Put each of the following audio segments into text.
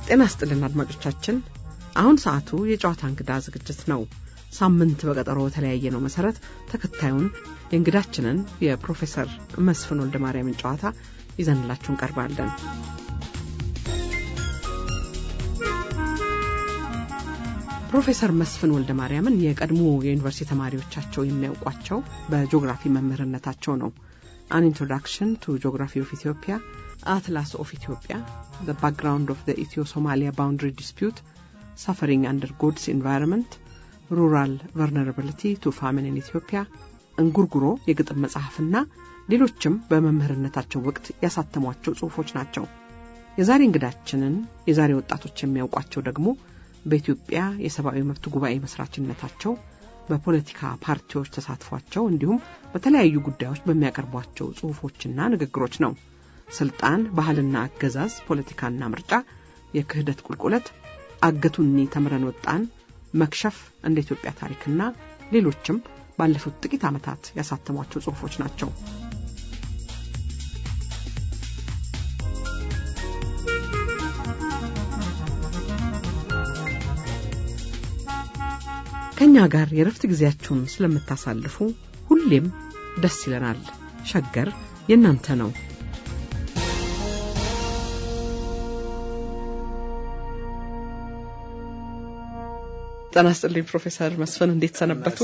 ጤና ስጥልን አድማጮቻችን። አሁን ሰዓቱ የጨዋታ እንግዳ ዝግጅት ነው። ሳምንት በቀጠሮ በተለያየ ነው መሰረት ተከታዩን የእንግዳችንን የፕሮፌሰር መስፍን ወልደ ማርያምን ጨዋታ ይዘንላችሁ እንቀርባለን። ፕሮፌሰር መስፍን ወልደ ማርያምን የቀድሞ የዩኒቨርሲቲ ተማሪዎቻቸው የሚያውቋቸው በጂኦግራፊ መምህርነታቸው ነው። አን ኢንትሮዳክሽን ቱ ጂኦግራፊ ኦፍ ኢትዮጵያ፣ አትላስ ኦፍ ኢትዮጵያ፣ ዘ ባክግራውንድ ኦፍ ዘ ኢትዮ ሶማሊያ ባውንድሪ ዲስፒዩት፣ ሳፈሪንግ አንደር ጎድስ ኢንቫይሮንመንት፣ ሩራል ቨርነራብሊቲ ቱ ፋሚን ኢን ኢትዮጵያ፣ እንጉርጉሮ የግጥም መጽሐፍና ሌሎችም በመምህርነታቸው ወቅት ያሳተሟቸው ጽሑፎች ናቸው። የዛሬ እንግዳችንን የዛሬ ወጣቶች የሚያውቋቸው ደግሞ በኢትዮጵያ የሰብአዊ መብት ጉባኤ መስራችነታቸው በፖለቲካ ፓርቲዎች ተሳትፏቸው እንዲሁም በተለያዩ ጉዳዮች በሚያቀርቧቸው ጽሑፎችና ንግግሮች ነው። ስልጣን፣ ባህልና አገዛዝ፣ ፖለቲካና ምርጫ፣ የክህደት ቁልቁለት፣ አገቱኒ ተምረን ወጣን፣ መክሸፍ፣ እንደ ኢትዮጵያ ታሪክና ሌሎችም ባለፉት ጥቂት ዓመታት ያሳተሟቸው ጽሑፎች ናቸው። ከእኛ ጋር የረፍት ጊዜያችሁን ስለምታሳልፉ ሁሌም ደስ ይለናል። ሸገር የእናንተ ነው። ጤና ይስጥልኝ ፕሮፌሰር መስፍን እንዴት ሰነበቱ?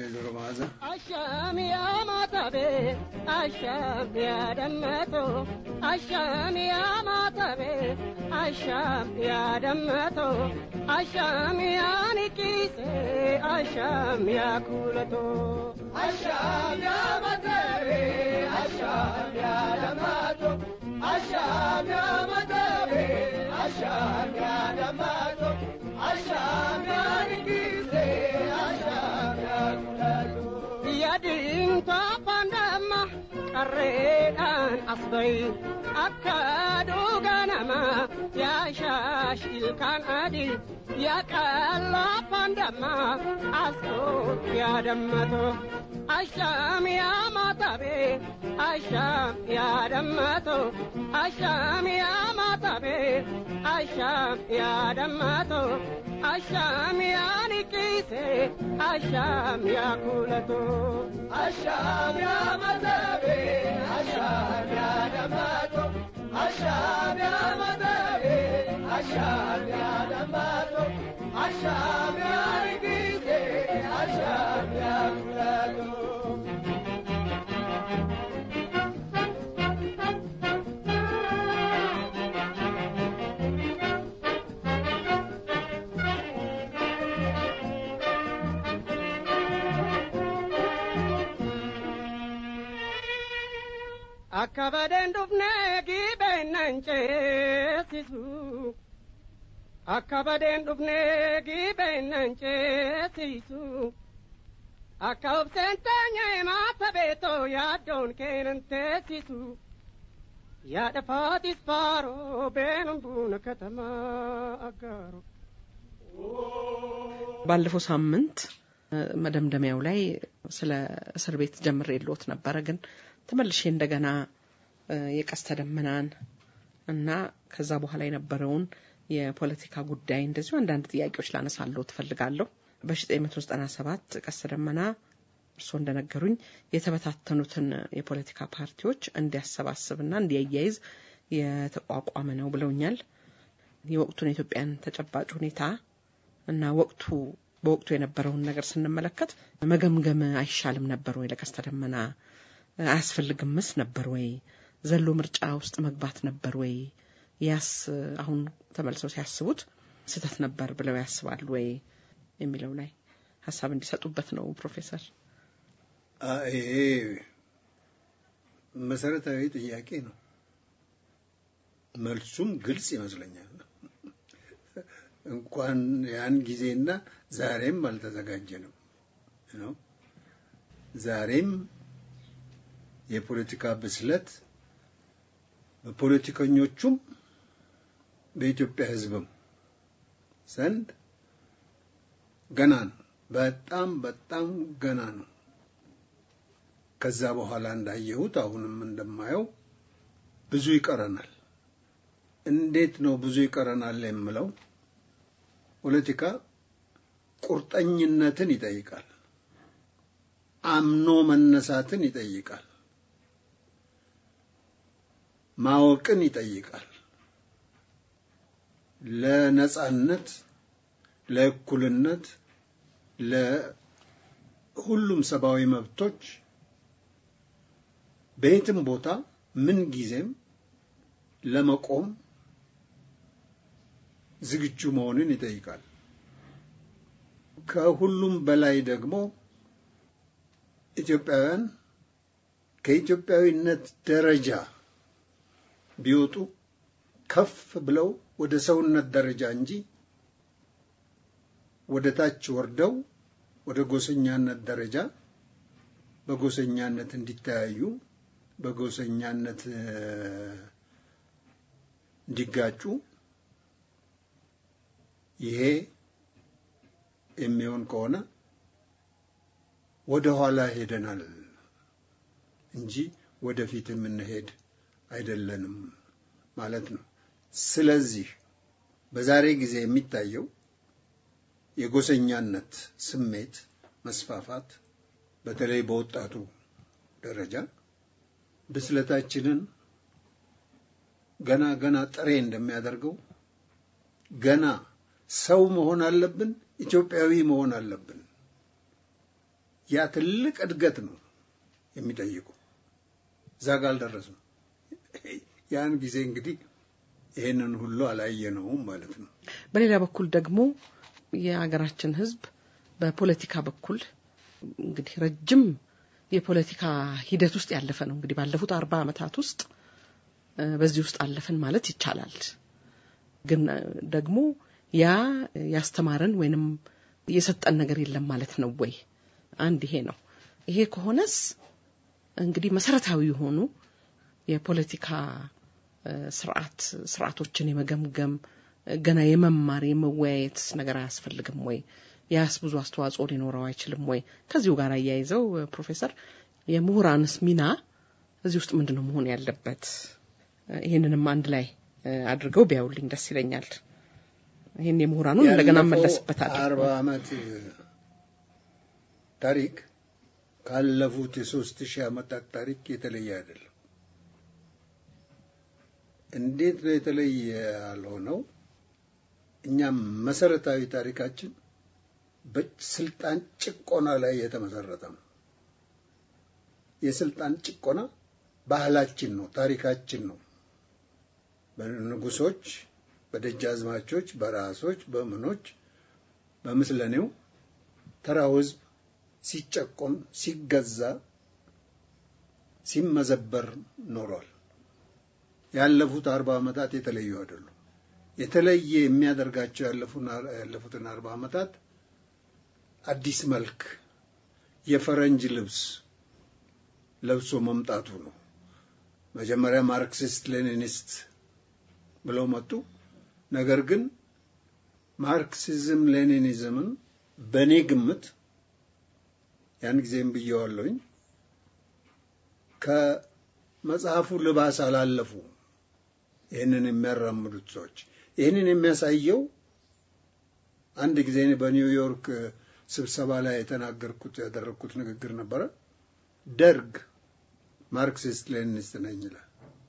አሻም ያማታቤ አሻም ያደመጡ አሻም ያማታቤ አሻም ያደመጡ አሻም ያንቂሴ አሻም ያኩለቶ አሻም ያማታቤ አሻም ያደመጡ አሻም ያማታቤ አሻም ያደመጡ አሻም ያንቂሴ አሻም ያኩለቶ ያድንቷ ፓንዳማ ቀሬዳን አስበይ አካዱ ገነማ ያሻሽ ኢልካን አዲ ያቀላ ፓንዳማ አስቶት ያደመቶ አሻም ያማታቤ አሻም ያደመቶ አሻም ያማታቤ አሻም ያደመቶ አሻም ያንቂሴ አሻም ያኩለቶ አሻም ያመተቤ አሻም ያደመቶ አሻም ያመተቤ አሻም ያደመቶ አሻም ያንቂሴ አሻም ያኩለቶ akka badeen dhufnee giibeennan ceesisu akka badeen dhufnee giibeennan ceesisu akka obseen teenyee maata beetoo yaaddoon keenan teessisu yaada faatis faaroo beenuun buuna katamaa aggaaro ባለፈው ሳምንት መደምደሚያው ላይ ስለ እስር ቤት ጀምሬ የለዎት ነበረ ግን ተመልሼ እንደገና የቀስተ ደመናን እና ከዛ በኋላ የነበረውን የፖለቲካ ጉዳይ እንደዚሁ አንዳንድ ጥያቄዎች ላነሳለሁ ትፈልጋለሁ። በ1997 ቀስተ ደመና እርስዎ እንደነገሩኝ የተበታተኑትን የፖለቲካ ፓርቲዎች እንዲያሰባስብና እንዲያያይዝ የተቋቋመ ነው ብለውኛል። የወቅቱን የኢትዮጵያን ተጨባጭ ሁኔታ እና ወቅቱ በወቅቱ የነበረውን ነገር ስንመለከት መገምገም አይሻልም ነበር ወይ? ለቀስተ ደመና አያስፈልግምስ ነበር ወይ? ዘሎ ምርጫ ውስጥ መግባት ነበር ወይ? ያስ አሁን ተመልሰው ሲያስቡት ስህተት ነበር ብለው ያስባሉ ወይ የሚለው ላይ ሀሳብ እንዲሰጡበት ነው ፕሮፌሰር። ይሄ መሰረታዊ ጥያቄ ነው። መልሱም ግልጽ ይመስለኛል። እንኳን ያን ጊዜና ዛሬም አልተዘጋጀንም ነው። ዛሬም የፖለቲካ ብስለት በፖለቲከኞቹም በኢትዮጵያ ሕዝብም ዘንድ ገና ነው። በጣም በጣም ገና ነው። ከዛ በኋላ እንዳየሁት አሁንም እንደማየው ብዙ ይቀረናል። እንዴት ነው ብዙ ይቀረናል የምለው ፖለቲካ ቁርጠኝነትን ይጠይቃል። አምኖ መነሳትን ይጠይቃል። ማወቅን ይጠይቃል። ለነጻነት፣ ለእኩልነት፣ ለሁሉም ሰብአዊ መብቶች በየትም ቦታ ምን ጊዜም ለመቆም ዝግጁ መሆንን ይጠይቃል። ከሁሉም በላይ ደግሞ ኢትዮጵያውያን ከኢትዮጵያዊነት ደረጃ ቢወጡ ከፍ ብለው ወደ ሰውነት ደረጃ እንጂ ወደ ታች ወርደው ወደ ጎሰኛነት ደረጃ በጎሰኛነት እንዲተያዩ በጎሰኛነት እንዲጋጩ ይሄ የሚሆን ከሆነ ወደ ኋላ ሄደናል እንጂ ወደፊት የምንሄድ አይደለንም ማለት ነው። ስለዚህ በዛሬ ጊዜ የሚታየው የጎሰኛነት ስሜት መስፋፋት በተለይ በወጣቱ ደረጃ ብስለታችንን ገና ገና ጥሬ እንደሚያደርገው ገና ሰው መሆን አለብን፣ ኢትዮጵያዊ መሆን አለብን። ያ ትልቅ እድገት ነው የሚጠይቁ። እዛ ጋ አልደረስም። ያን ጊዜ እንግዲህ ይሄንን ሁሉ አላየነውም ማለት ነው። በሌላ በኩል ደግሞ የሀገራችን ሕዝብ በፖለቲካ በኩል እንግዲህ ረጅም የፖለቲካ ሂደት ውስጥ ያለፈ ነው። እንግዲህ ባለፉት አርባ ዓመታት ውስጥ በዚህ ውስጥ አለፍን ማለት ይቻላል። ግን ደግሞ ያ ያስተማረን ወይንም የሰጠን ነገር የለም ማለት ነው ወይ? አንድ ይሄ ነው። ይሄ ከሆነስ እንግዲህ መሰረታዊ የሆኑ የፖለቲካ ስርዓት ስርዓቶችን የመገምገም ገና የመማር የመወያየት ነገር አያስፈልግም ወይ? ያስ ብዙ አስተዋጽኦ ሊኖረው አይችልም ወይ? ከዚሁ ጋር አያይዘው ፕሮፌሰር የምሁራንስ ሚና እዚህ ውስጥ ምንድን ነው መሆን ያለበት? ይህንንም አንድ ላይ አድርገው ቢያውልኝ ደስ ይለኛል። ይህን የምሁራኑን እንደገና መለስበታል። አርባ ዓመት ታሪክ ካለፉት የሶስት ሺህ ዓመታት ታሪክ የተለየ አይደለም። እንዴት ነው የተለየ ያልሆነው? እኛም መሰረታዊ ታሪካችን በስልጣን ጭቆና ላይ የተመሰረተ ነው። የስልጣን ጭቆና ባህላችን ነው፣ ታሪካችን ነው። በንጉሶች፣ በደጃዝማቾች፣ በራሶች፣ በምኖች፣ በምስለኔው ተራው ሕዝብ ሲጨቆን፣ ሲገዛ፣ ሲመዘበር ኖሯል። ያለፉት አርባ ዓመታት የተለዩ አይደሉም። የተለየ የሚያደርጋቸው ያለፉትን አርባ ዓመታት አዲስ መልክ የፈረንጅ ልብስ ለብሶ መምጣቱ ነው። መጀመሪያ ማርክሲስት ሌኒኒስት ብለው መጡ። ነገር ግን ማርክሲዝም ሌኒኒዝምን በእኔ ግምት ያን ጊዜም ብየዋለሁኝ ከመጽሐፉ ልባስ አላለፉ። ይህንን የሚያራምዱት ሰዎች ይህንን የሚያሳየው አንድ ጊዜ በኒውዮርክ ስብሰባ ላይ የተናገርኩት ያደረግኩት ንግግር ነበረ። ደርግ ማርክሲስት ሌኒኒስት ነኝ ይላል።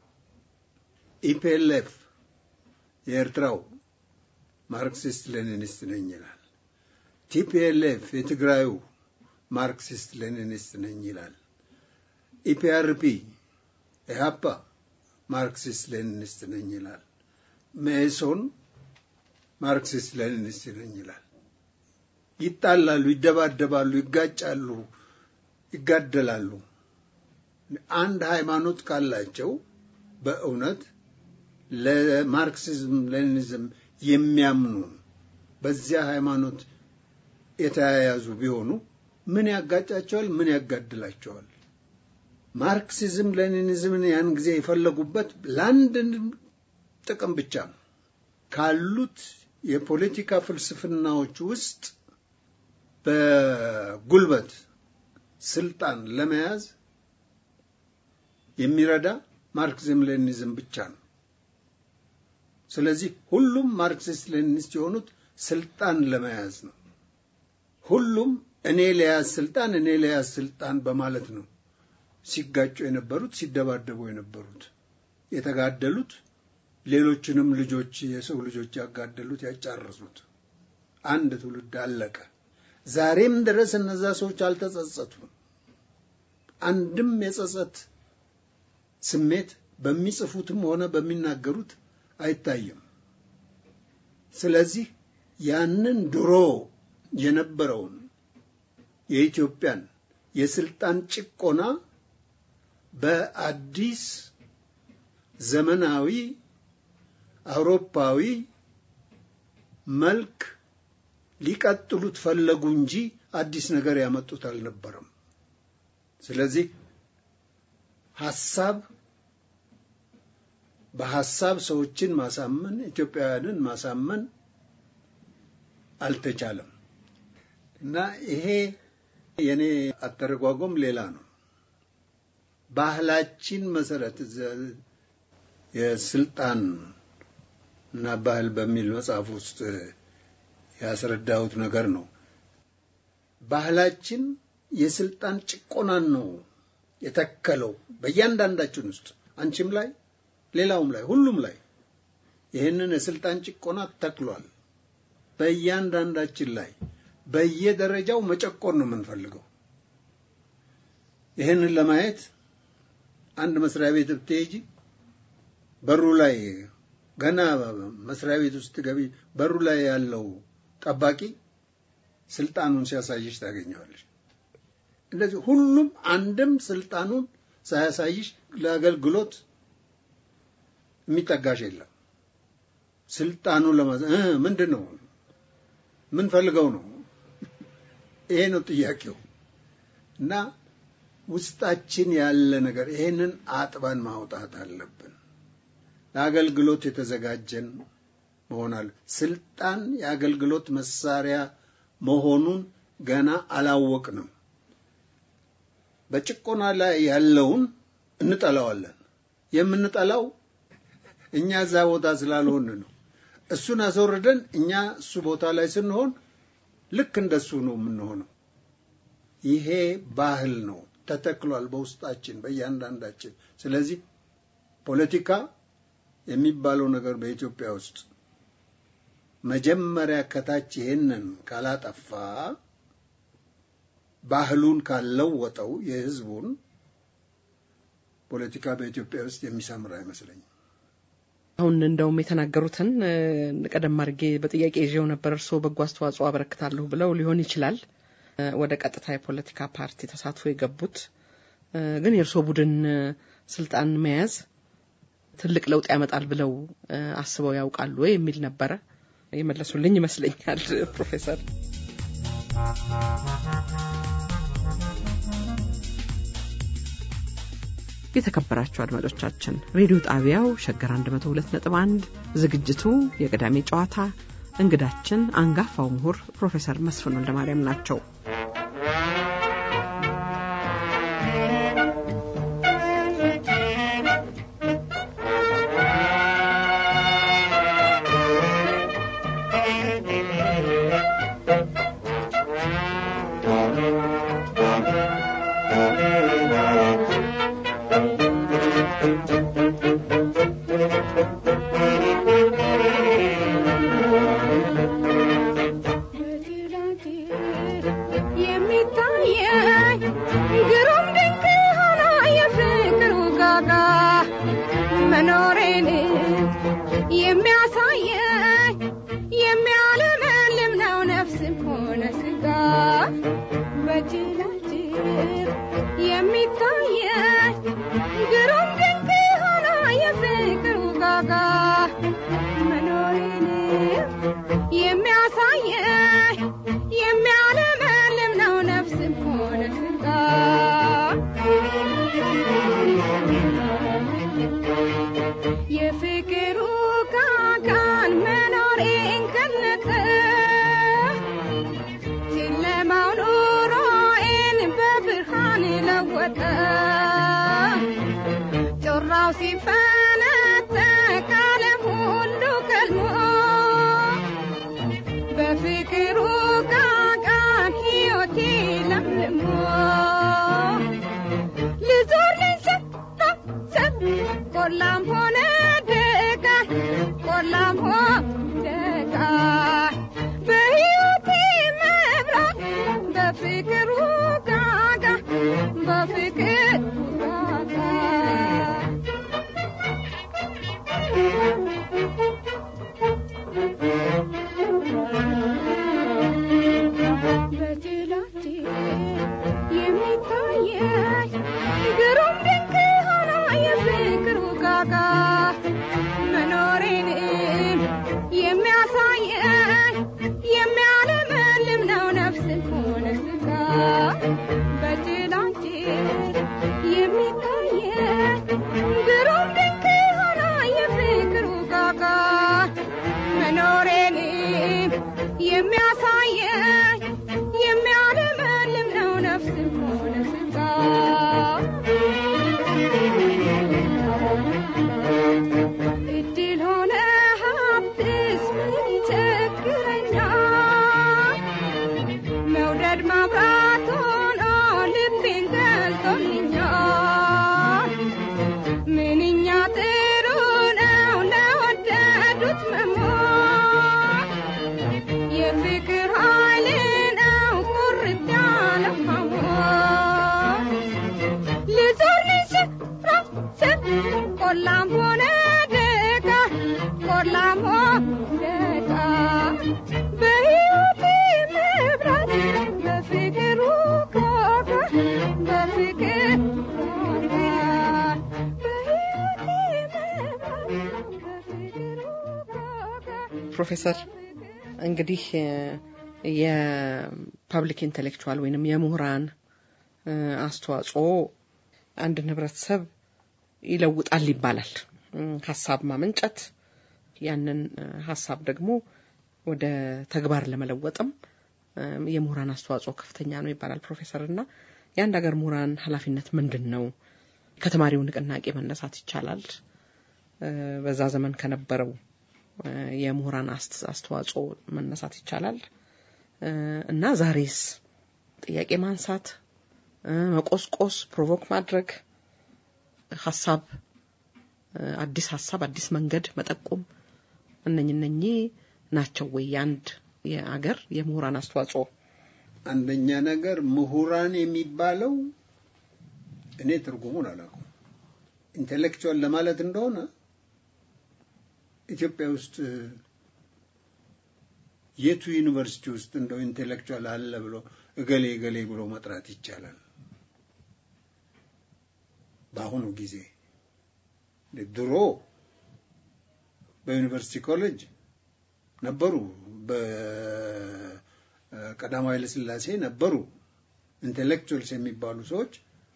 ኢፒኤልኤፍ የኤርትራው ማርክሲስት ሌኒኒስት ነኝ ይላል። ቲፒኤልኤፍ የትግራዩ ማርክሲስት ሌኒኒስት ነኝ ይላል። ኢፒአርፒ ኢህአፓ ማርክሲስት ሌኒኒስት ነኝ ይላል። መኢሶን ማርክሲስት ሌኒኒስት ነኝ ይላል። ይጣላሉ፣ ይደባደባሉ፣ ይጋጫሉ፣ ይጋደላሉ። አንድ ሃይማኖት ካላቸው በእውነት ለማርክሲዝም ሌኒኒዝም የሚያምኑ በዚያ ሃይማኖት የተያያዙ ቢሆኑ ምን ያጋጫቸዋል? ምን ያጋድላቸዋል? ማርክሲዝም ሌኒኒዝምን ያን ጊዜ የፈለጉበት ለአንድ ጥቅም ብቻ ነው። ካሉት የፖለቲካ ፍልስፍናዎች ውስጥ በጉልበት ስልጣን ለመያዝ የሚረዳ ማርክሲዝም ሌኒኒዝም ብቻ ነው። ስለዚህ ሁሉም ማርክሲስት ሌኒኒስት የሆኑት ስልጣን ለመያዝ ነው። ሁሉም እኔ ለያዝ ስልጣን እኔ ለያዝ ስልጣን በማለት ነው ሲጋጩ የነበሩት ሲደባደቡ የነበሩት የተጋደሉት ሌሎችንም ልጆች የሰው ልጆች ያጋደሉት ያጫረሱት አንድ ትውልድ አለቀ። ዛሬም ድረስ እነዛ ሰዎች አልተጸጸቱም። አንድም የጸጸት ስሜት በሚጽፉትም ሆነ በሚናገሩት አይታይም። ስለዚህ ያንን ድሮ የነበረውን የኢትዮጵያን የስልጣን ጭቆና በአዲስ ዘመናዊ አውሮፓዊ መልክ ሊቀጥሉት ፈለጉ እንጂ አዲስ ነገር ያመጡት አልነበረም። ስለዚህ ሐሳብ በሐሳብ ሰዎችን ማሳመን ኢትዮጵያውያንን ማሳመን አልተቻለም እና ይሄ የኔ አተረጓጎም ሌላ ነው። ባህላችን መሰረት የስልጣን እና ባህል በሚል መጽሐፍ ውስጥ ያስረዳሁት ነገር ነው። ባህላችን የስልጣን ጭቆናን ነው የተከለው በእያንዳንዳችን ውስጥ አንቺም ላይ ሌላውም ላይ ሁሉም ላይ ይህንን የስልጣን ጭቆና ተክሏል። በእያንዳንዳችን ላይ በየደረጃው መጨቆን ነው የምንፈልገው። ይህንን ለማየት አንድ መስሪያ ቤት ብትሄጂ በሩ ላይ ገና መስሪያ ቤት ውስጥ ገቢ በሩ ላይ ያለው ጠባቂ ስልጣኑን ሲያሳይሽ ታገኘዋለሽ። እንደዚህ ሁሉም አንድም ስልጣኑን ሳያሳይሽ ለአገልግሎት የሚጠጋሽ የለም። ስልጣኑ ለማዘ ምንድን ነው ምን ፈልገው ነው? ይሄ ነው ጥያቄው። እና ውስጣችን ያለ ነገር ይሄንን አጥበን ማውጣት አለብን። ለአገልግሎት የተዘጋጀን መሆናል። ስልጣን የአገልግሎት መሳሪያ መሆኑን ገና አላወቅንም። በጭቆና ላይ ያለውን እንጠላዋለን። የምንጠላው እኛ እዛ ቦታ ስላልሆን ነው። እሱን አስወርደን እኛ እሱ ቦታ ላይ ስንሆን ልክ እንደሱ ነው የምንሆነው። ይሄ ባህል ነው ተተክሏል በውስጣችን በእያንዳንዳችን። ስለዚህ ፖለቲካ የሚባለው ነገር በኢትዮጵያ ውስጥ መጀመሪያ ከታች ይሄንን ካላጠፋ ባህሉን ካልለወጠው የህዝቡን ፖለቲካ በኢትዮጵያ ውስጥ የሚሰምር አይመስለኝም። አሁን እንደውም የተናገሩትን ቀደም አድርጌ በጥያቄ ይዤው ነበር። እርስዎ በጎ አስተዋጽኦ አበረክታለሁ ብለው ሊሆን ይችላል ወደ ቀጥታ የፖለቲካ ፓርቲ ተሳትፎ የገቡት። ግን የእርስዎ ቡድን ስልጣን መያዝ ትልቅ ለውጥ ያመጣል ብለው አስበው ያውቃሉ ወይ የሚል ነበረ። የመለሱልኝ ይመስለኛል ፕሮፌሰር። የተከበራችሁ አድማጮቻችን ሬዲዮ ጣቢያው ሸገር 102.1 ዝግጅቱ የቅዳሜ ጨዋታ እንግዳችን አንጋፋው ምሁር ፕሮፌሰር መስፍን ወልደማርያም ናቸው። ጮራው ሲፈነጠቅ ዓለም ሁሉ ቆላም ሆነ ደጋ ቆላም ሆነ ደጋ በሕይወቴ መብራት በፍቅሩ ጋጋ በፍቅር ጋጋ በጅላቴ የሚታየኝ ግሩም ድንቅ ሆኖ የፍቅሩ ጋጋ መኖሬንም የሚያሳየኝ የሚያለመልም ነው ነፍስን ሆነ ስጋ በጅላቴ የሚታየኝ ግሩም ድንቅ ሆኖ የፍቅሩ ጋጋ መኖሬንም የሚያሳየኝ የሚያለመልም ነው ነፍስም ሆነ ስጋ እድል ሆነ ሀብትስ ምን ይቸግረኛል መውደድ ማብራት ሆኖ ልቤን ገልጦልኛል ምንኛ ጥሩ ነው ለወደዱት መሞት የፍቅር ኃይል ነው ቁርጥ ያለው ሐሞት ልዞር ልንሸራሸር ቆላም ሆነ ደጋ ቆላም ሆነ ደጋ በሕይወቴ መብራት በፍቅሩ ጋጋ በፍቅር ጋጋ በሕይወቴ መብራት በፍቅሩ ጋጋ ፕሮፌሰር እንግዲህ የፐብሊክ ኢንቴሌክቹዋል ወይንም የምሁራን እ፣ አስተዋጽኦ አንድን ህብረተሰብ ይለውጣል ይባላል። እ፣ ሀሳብ ማመንጨት ያንን እ፣ ሀሳብ ደግሞ ወደ ተግባር ለመለወጥም እ፣ የምሁራን አስተዋጽኦ ከፍተኛ ነው ይባላል ፕሮፌሰር እና የአንድ ሀገር ምሁራን ኃላፊነት ምንድን ነው? ከተማሪው ንቅናቄ መነሳት ይቻላል። እ፣ በዛ ዘመን ከነበረው እ፣ የምሁራን አስት- አስተዋጽኦ መነሳት ይቻላል እ፣ እና ዛሬስ ጥያቄ ማንሳት እ፣ መቆስቆስ፣ ፕሮቮክ ማድረግ ሀሳብ እ፣ አዲስ ሀሳብ አዲስ መንገድ መጠቆም እነኝ እነኚህ ናቸው ወይ የአንድ የአገር የምሁራን አስተዋጽኦ? አንደኛ ነገር ምሁራን የሚባለው እኔ ትርጉሙን አላውቅም። ኢንቴሌክቹዋል ለማለት እንደሆነ ኢትዮጵያ ውስጥ የቱ ዩኒቨርሲቲ ውስጥ እንደው ኢንቴሌክቹዋል አለ ብሎ እገሌ እገሌ ብሎ መጥራት ይቻላል? በአሁኑ ጊዜ ድሮ በዩኒቨርሲቲ ኮሌጅ ነበሩ፣ በቀዳማዊ ኃይለሥላሴ ነበሩ ኢንቴሌክቹዋልስ የሚባሉ ሰዎች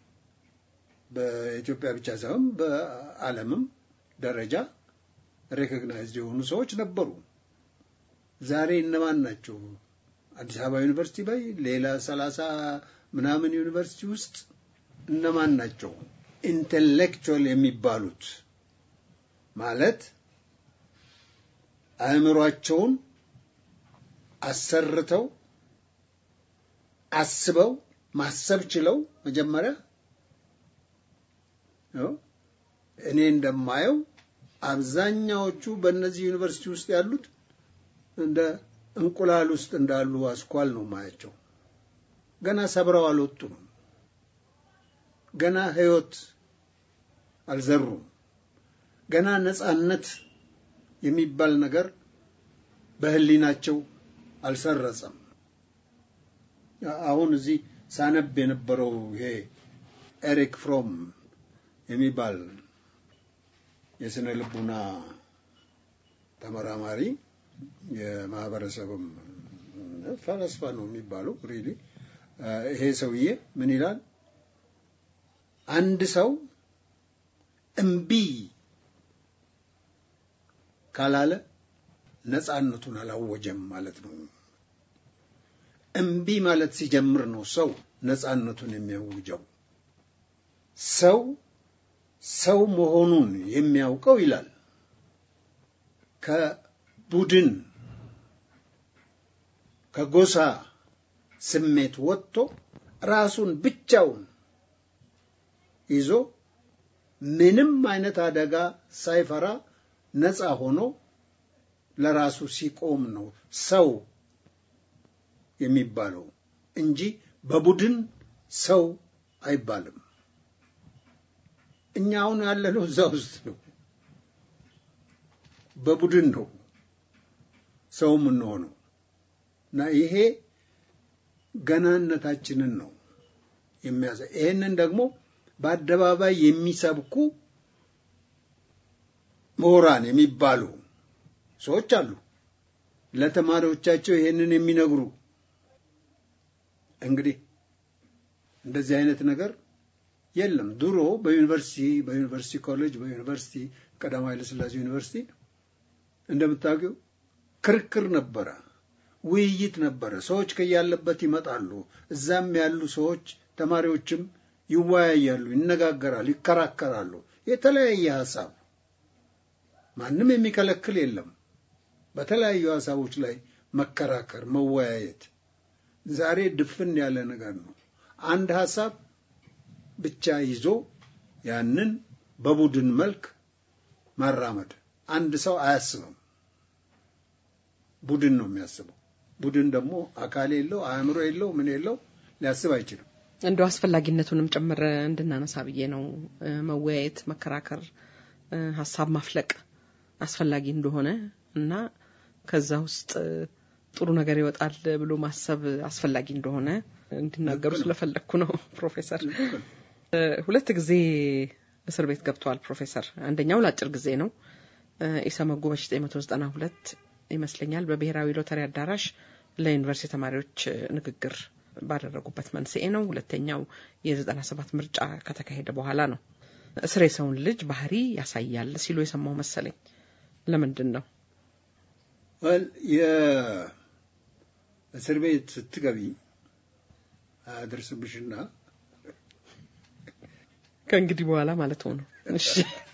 በኢትዮጵያ ብቻ ሳይሆን በዓለምም ደረጃ ሬኮግናይዝድ የሆኑ ሰዎች ነበሩ። ዛሬ እነማን ናቸው? አዲስ አበባ ዩኒቨርሲቲ በይ ሌላ ሰላሳ ምናምን ዩኒቨርሲቲ ውስጥ እነማን ናቸው ኢንቴሌክቹዋል የሚባሉት? ማለት አእምሯቸውን አሰርተው አስበው ማሰብ ችለው መጀመሪያ እኔ እንደማየው አብዛኛዎቹ በእነዚህ ዩኒቨርሲቲ ውስጥ ያሉት እንደ እንቁላል ውስጥ እንዳሉ አስኳል ነው ማያቸው። ገና ሰብረው አልወጡም። ገና ሕይወት አልዘሩም። ገና ነጻነት የሚባል ነገር በህሊናቸው አልሰረጸም። አሁን እዚህ ሳነብ የነበረው ይሄ ኤሪክ ፍሮም የሚባል የስነ ልቡና ተመራማሪ የማህበረሰብም ፈለስፋ ነው የሚባለው። ሪሊ ይሄ ሰውዬ ምን ይላል? አንድ ሰው እምቢ ካላለ ነጻነቱን አላወጀም ማለት ነው። እምቢ ማለት ሲጀምር ነው ሰው ነጻነቱን የሚያውጀው። ሰው ሰው መሆኑን የሚያውቀው ይላል ከቡድን ከጎሳ ስሜት ወጥቶ ራሱን ብቻውን ይዞ ምንም አይነት አደጋ ሳይፈራ ነፃ ሆኖ ለራሱ ሲቆም ነው ሰው የሚባለው እንጂ በቡድን ሰው አይባልም። እኛ አሁን ያለነው እዛ ውስጥ ነው። በቡድን ነው ሰው የምንሆነው እና ይሄ ገናነታችንን ነው የሚያሳይ። ይህንን ደግሞ በአደባባይ የሚሰብኩ ምሁራን የሚባሉ ሰዎች አሉ። ለተማሪዎቻቸው ይሄንን የሚነግሩ እንግዲህ እንደዚህ አይነት ነገር የለም። ድሮ በዩኒቨርሲቲ በዩኒቨርሲቲ ኮሌጅ በዩኒቨርሲቲ ቀዳማዊ ኃይለሥላሴ ዩኒቨርሲቲ እንደምታውቂው ክርክር ነበረ፣ ውይይት ነበረ። ሰዎች ከያለበት ይመጣሉ። እዛም ያሉ ሰዎች ተማሪዎችም ይወያያሉ፣ ይነጋገራሉ፣ ይከራከራሉ። የተለያየ ሀሳብ ማንም የሚከለክል የለም። በተለያዩ ሀሳቦች ላይ መከራከር፣ መወያየት ዛሬ ድፍን ያለ ነገር ነው። አንድ ሀሳብ ብቻ ይዞ ያንን በቡድን መልክ ማራመድ አንድ ሰው አያስብም። ቡድን ነው የሚያስበው። ቡድን ደግሞ አካል የለው፣ አእምሮ የለው፣ ምን የለው፣ ሊያስብ አይችልም። እንደው አስፈላጊነቱንም ጭምር እንድናነሳ ብዬ ነው። መወያየት፣ መከራከር፣ ሀሳብ ማፍለቅ አስፈላጊ እንደሆነ እና ከዛ ውስጥ ጥሩ ነገር ይወጣል ብሎ ማሰብ አስፈላጊ እንደሆነ እንዲናገሩ ስለፈለግኩ ነው። ፕሮፌሰር ሁለት ጊዜ እስር ቤት ገብተዋል ፕሮፌሰር። አንደኛው ለአጭር ጊዜ ነው። ኢሰመጉ በ1992 ይመስለኛል በብሔራዊ ሎተሪ አዳራሽ ለዩኒቨርሲቲ ተማሪዎች ንግግር ባደረጉበት መንስኤ ነው። ሁለተኛው የ97 ምርጫ ከተካሄደ በኋላ ነው። እስር የሰውን ልጅ ባህሪ ያሳያል ሲሉ የሰማው መሰለኝ። ለምንድን ነው የእስር ቤት ስትገቢ አያደርስብሽና ከእንግዲህ በኋላ ማለት ሆነ። እሺ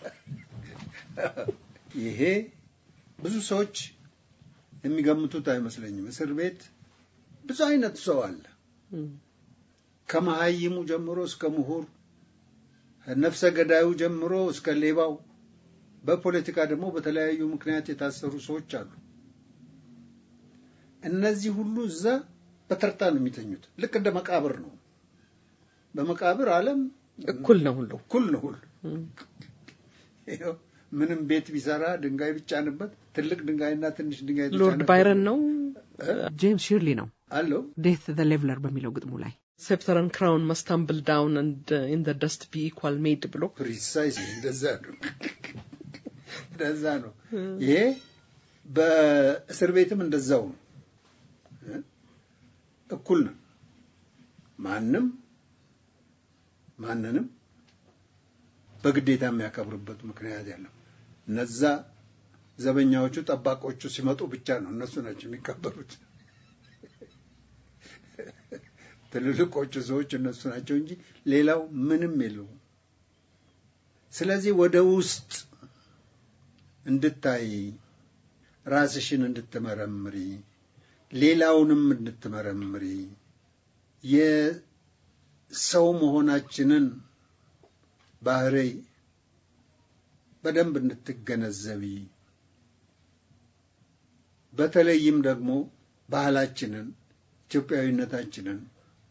ይሄ ብዙ ሰዎች የሚገምቱት አይመስለኝም። እስር ቤት ብዙ አይነት ሰው አለ። ከመሀይሙ ጀምሮ እስከ ምሁር፣ ነፍሰ ገዳዩ ጀምሮ እስከ ሌባው፣ በፖለቲካ ደግሞ በተለያዩ ምክንያት የታሰሩ ሰዎች አሉ። እነዚህ ሁሉ እዛ በተርታ ነው የሚተኙት። ልክ እንደ መቃብር ነው። በመቃብር ዓለም እኩል ነው ሁሉ እኩል ነው ሁሉ ይኸው ምንም ቤት ቢሰራ ድንጋይ ቢጫንበት ትልቅ ድንጋይና ትንሽ ድንጋይ ሎርድ ባይረን ነው ጄምስ ሺርሊ ነው አለው ዴት ዘ ሌቭለር በሚለው ግጥሙ ላይ ሴፕተርን ክራውን መስታምብል ዳውን ኢን ዘ ደስት ቢ ኢኳል ሜድ ብሎ ፕሪሳይስ እንደዛ ነው እንደዛ ነው። ይሄ በእስር ቤትም እንደዛው ነው። እኩል ነው። ማንም ማንንም በግዴታ የሚያከብርበት ምክንያት ያለው እነዛ ዘበኛዎቹ ጠባቆቹ ሲመጡ ብቻ ነው እነሱ ናቸው የሚከበሩት። ትልልቆቹ ሰዎች እነሱ ናቸው እንጂ ሌላው ምንም የለውም። ስለዚህ ወደ ውስጥ እንድታይ ራስሽን እንድትመረምሪ ሌላውንም እንድትመረምሪ የሰው መሆናችንን ባህሪ በደንብ እንድትገነዘቢ በተለይም ደግሞ ባህላችንን፣ ኢትዮጵያዊነታችንን፣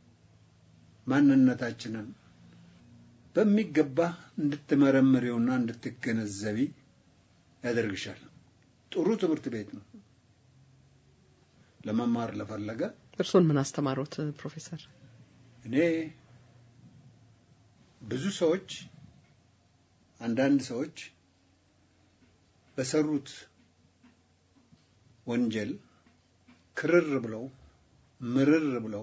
ማንነታችንን በሚገባ እንድትመረምሪውና እንድትገነዘቢ ያደርግሻል። ጥሩ ትምህርት ቤት ነው ለመማር ለፈለገ። እርስዎን ምን አስተማሩት ፕሮፌሰር? እኔ ብዙ ሰዎች አንዳንድ ሰዎች በሰሩት ወንጀል ክርር ብለው ምርር ብለው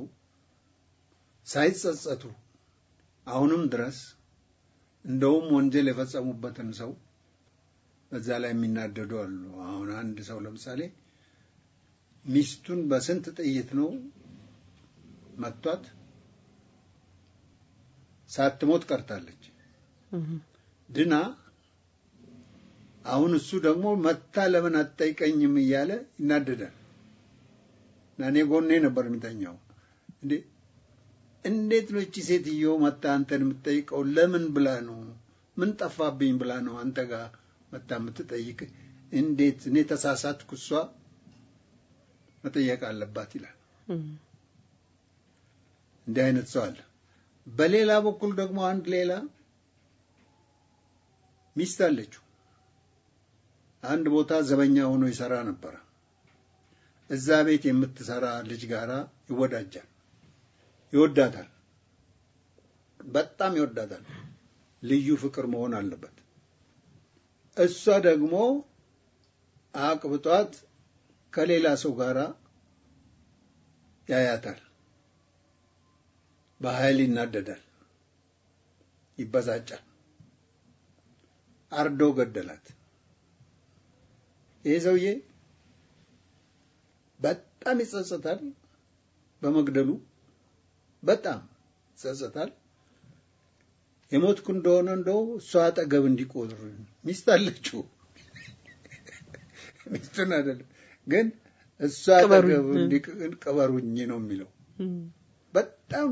ሳይጸጸቱ አሁንም ድረስ እንደውም ወንጀል የፈጸሙበትን ሰው በዛ ላይ የሚናደዱ አሉ። አሁን አንድ ሰው ለምሳሌ ሚስቱን በስንት ጥይት ነው መቷት፣ ሳትሞት ቀርታለች ድና። አሁን እሱ ደግሞ መታ ለምን አትጠይቀኝም እያለ ይናደዳል። እና እኔ ጎኔ ነበር የሚተኛው። እንዴ እንዴት ነው እቺ ሴትዮ መታ አንተን የምትጠይቀው? ለምን ብላ ነው? ምን ጠፋብኝ ብላ ነው አንተ ጋር መታ የምትጠይቅ? እንዴት እኔ ተሳሳትኩ እሷ መጠየቅ አለባት ይላል። እንዲህ አይነት ሰው አለ። በሌላ በኩል ደግሞ አንድ ሌላ ሚስት አለችው። አንድ ቦታ ዘበኛ ሆኖ ይሰራ ነበረ። እዛ ቤት የምትሰራ ልጅ ጋራ ይወዳጃል፣ ይወዳታል፣ በጣም ይወዳታል። ልዩ ፍቅር መሆን አለበት። እሷ ደግሞ አቅብጧት ከሌላ ሰው ጋራ ያያታል። በኃይል ይናደዳል፣ ይበሳጫል። አርዶ ገደላት። ይሄ ሰውዬ በጣም ይጸጸታል በመግደሉ በጣም ይጸጸታል። የሞትኩ እንደሆነ እንደው እሷ አጠገብ እንዲቆጥር ሚስት አለችው ሚስቱን አይደለም ግን እሷ አጠገብ እንዲቀበሩኝ ነው የሚለው። በጣም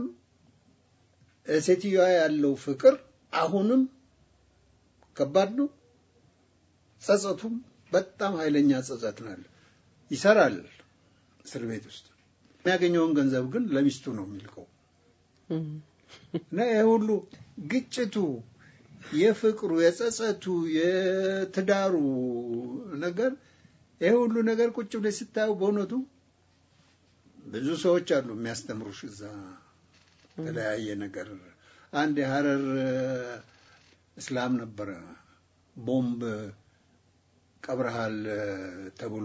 ሴትዮዋ ያለው ፍቅር አሁንም ከባድ ነው። ጸጸቱም በጣም ኃይለኛ ጸጸት ናለ። ይሰራል እስር ቤት ውስጥ የሚያገኘውን ገንዘብ ግን ለሚስቱ ነው የሚልቀው እና ይህ ሁሉ ግጭቱ፣ የፍቅሩ፣ የጸጸቱ፣ የትዳሩ ነገር ይህ ሁሉ ነገር ቁጭ ብለሽ ስታየው በእውነቱ ብዙ ሰዎች አሉ የሚያስተምሩሽ እዛ የተለያየ ነገር። አንድ የሀረር እስላም ነበረ ቦምብ ቀብረሃል ተብሎ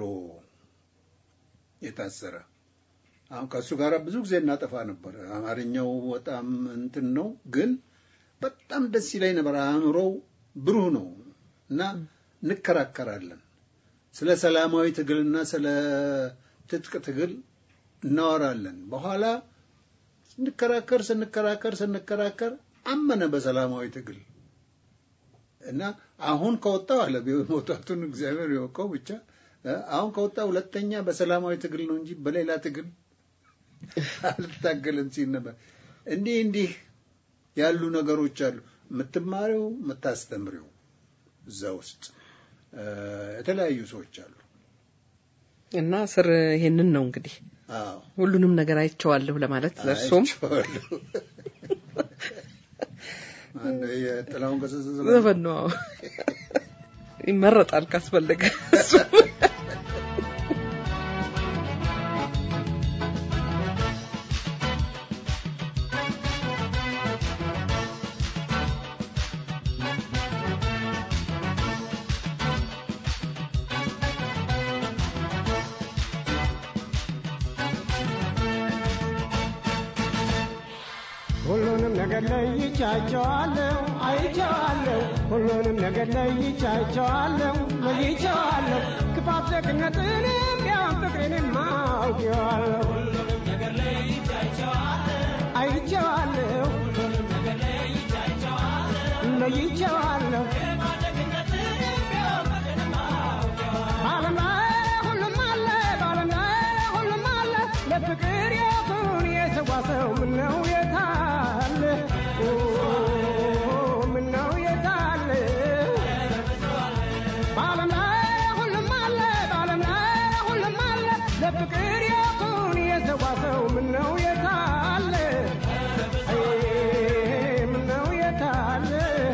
የታሰረ። አሁን ከእሱ ጋር ብዙ ጊዜ እናጠፋ ነበር። አማርኛው በጣም እንትን ነው፣ ግን በጣም ደስ ይለኝ ነበር። አእምሮው ብሩህ ነው እና እንከራከራለን። ስለ ሰላማዊ ትግልና ስለ ትጥቅ ትግል እናወራለን። በኋላ ስንከራከር ስንከራከር ስንከራከር አመነ በሰላማዊ ትግል እና አሁን ከወጣው አለ መውጣቱን እግዚአብሔር ይወቀው ብቻ አሁን ከወጣ ሁለተኛ በሰላማዊ ትግል ነው እንጂ በሌላ ትግል አልታገልም ሲል ነበር። እንዲህ እንዲህ ያሉ ነገሮች አሉ። የምትማሪው የምታስተምሪው እዛ ውስጥ የተለያዩ ሰዎች አሉ እና ስር ይሄንን ነው እንግዲህ አዎ ሁሉንም ነገር አይቼዋለሁ ለማለት ለእርሶም አይቼዋለሁ። ማነው የጥላሁን ገሰሰ ዘፈን? ዘፈን ነው አዎ። ይመረጣል ካስፈለገ እሱ ሁሉንም ነገር ለይቻቸዋለሁ አይቼዋለሁ ሁሉንም ነገር ለይቻቸዋለሁ ለይቼዋለሁ ክፋት ደግነትንም ቢያም ፍቅሬንም አውቄዋለሁ አይቼዋለሁ ለይቼዋለሁ በዓለም ላይ ሁሉም አለ በዓለም ላይ ሁሉም አለ ለፍቅር የቱን የሰዋ ሰው ምነው የታለ ኦ፣ ምነው የታለ በዓለም ላይ ሁሉም አለ በዓለም ላይ ሁሉም አለ ለፍቅር የቱን የሰዋ ሰው ምነው የታለ አይ፣ ምነው የታለ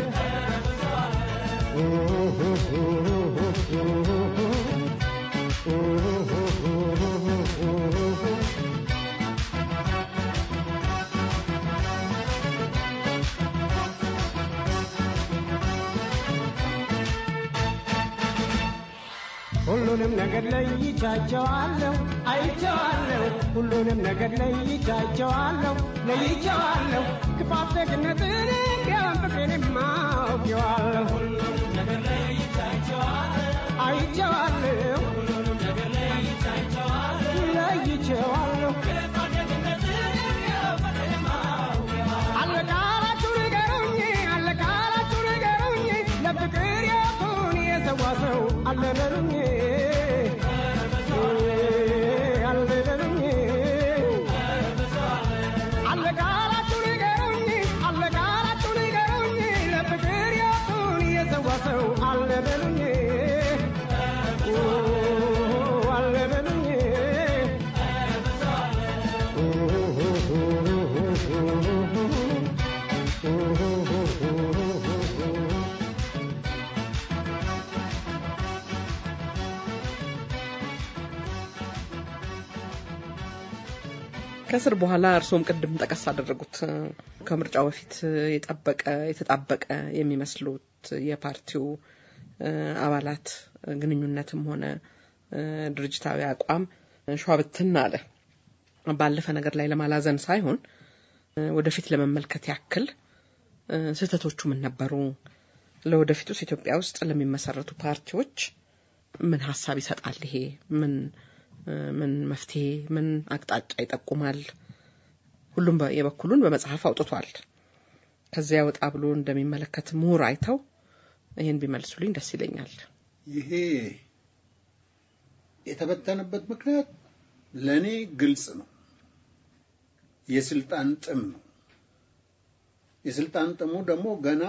ሁሉንም ነገር ለይቻቸዋለሁ አይቼዋለሁ ሁሉንም ነገር ለይቻቸዋለሁ ለይቼዋለሁ ክፋት ደግነትን ቢያም ፍቅሬንም አውቄዋለሁ አይቼዋለሁ ለይቼዋለሁ አለቃላችሁ ንገሩኝ አለቃላችሁ ንገሩኝ ለፍቅር የቱን የሰዋ ሰው አለለሉኝ አለለሉኝ አለቃላችሁ ንገሩኝ አለቃላችሁ ንገሩኝ ለፍቅር የቱን ከስር በኋላ እርስዎም ቅድም ጠቀስ አደረጉት እ፣ ከምርጫው በፊት የጠበቀ የተጣበቀ የሚመስሉት የፓርቲው እ፣ አባላት ግንኙነትም ሆነ እ፣ ድርጅታዊ አቋም ሸዋብትን አለ። ባለፈ ነገር ላይ ለማላዘን ሳይሆን እ፣ ወደፊት ለመመልከት ያክል እ፣ ስህተቶቹ ምን ነበሩ? ለወደፊቱስ ኢትዮጵያ ውስጥ ለሚመሰረቱ ፓርቲዎች ምን ሀሳብ ይሰጣል? ይሄ ምን እ፣ ምን መፍትሄ ምን አቅጣጫ ይጠቁማል? ሁሉም በ- የበኩሉን በመጽሐፍ አውጥቷል። ከዚያ ወጣ ብሎ እንደሚመለከት ምሁር አይተው ይህን ቢመልሱልኝ ደስ ይለኛል። ይሄ የተበተነበት ምክንያት ለእኔ ግልጽ ነው። የስልጣን ጥም ነው። የስልጣን ጥሙ ደግሞ ገና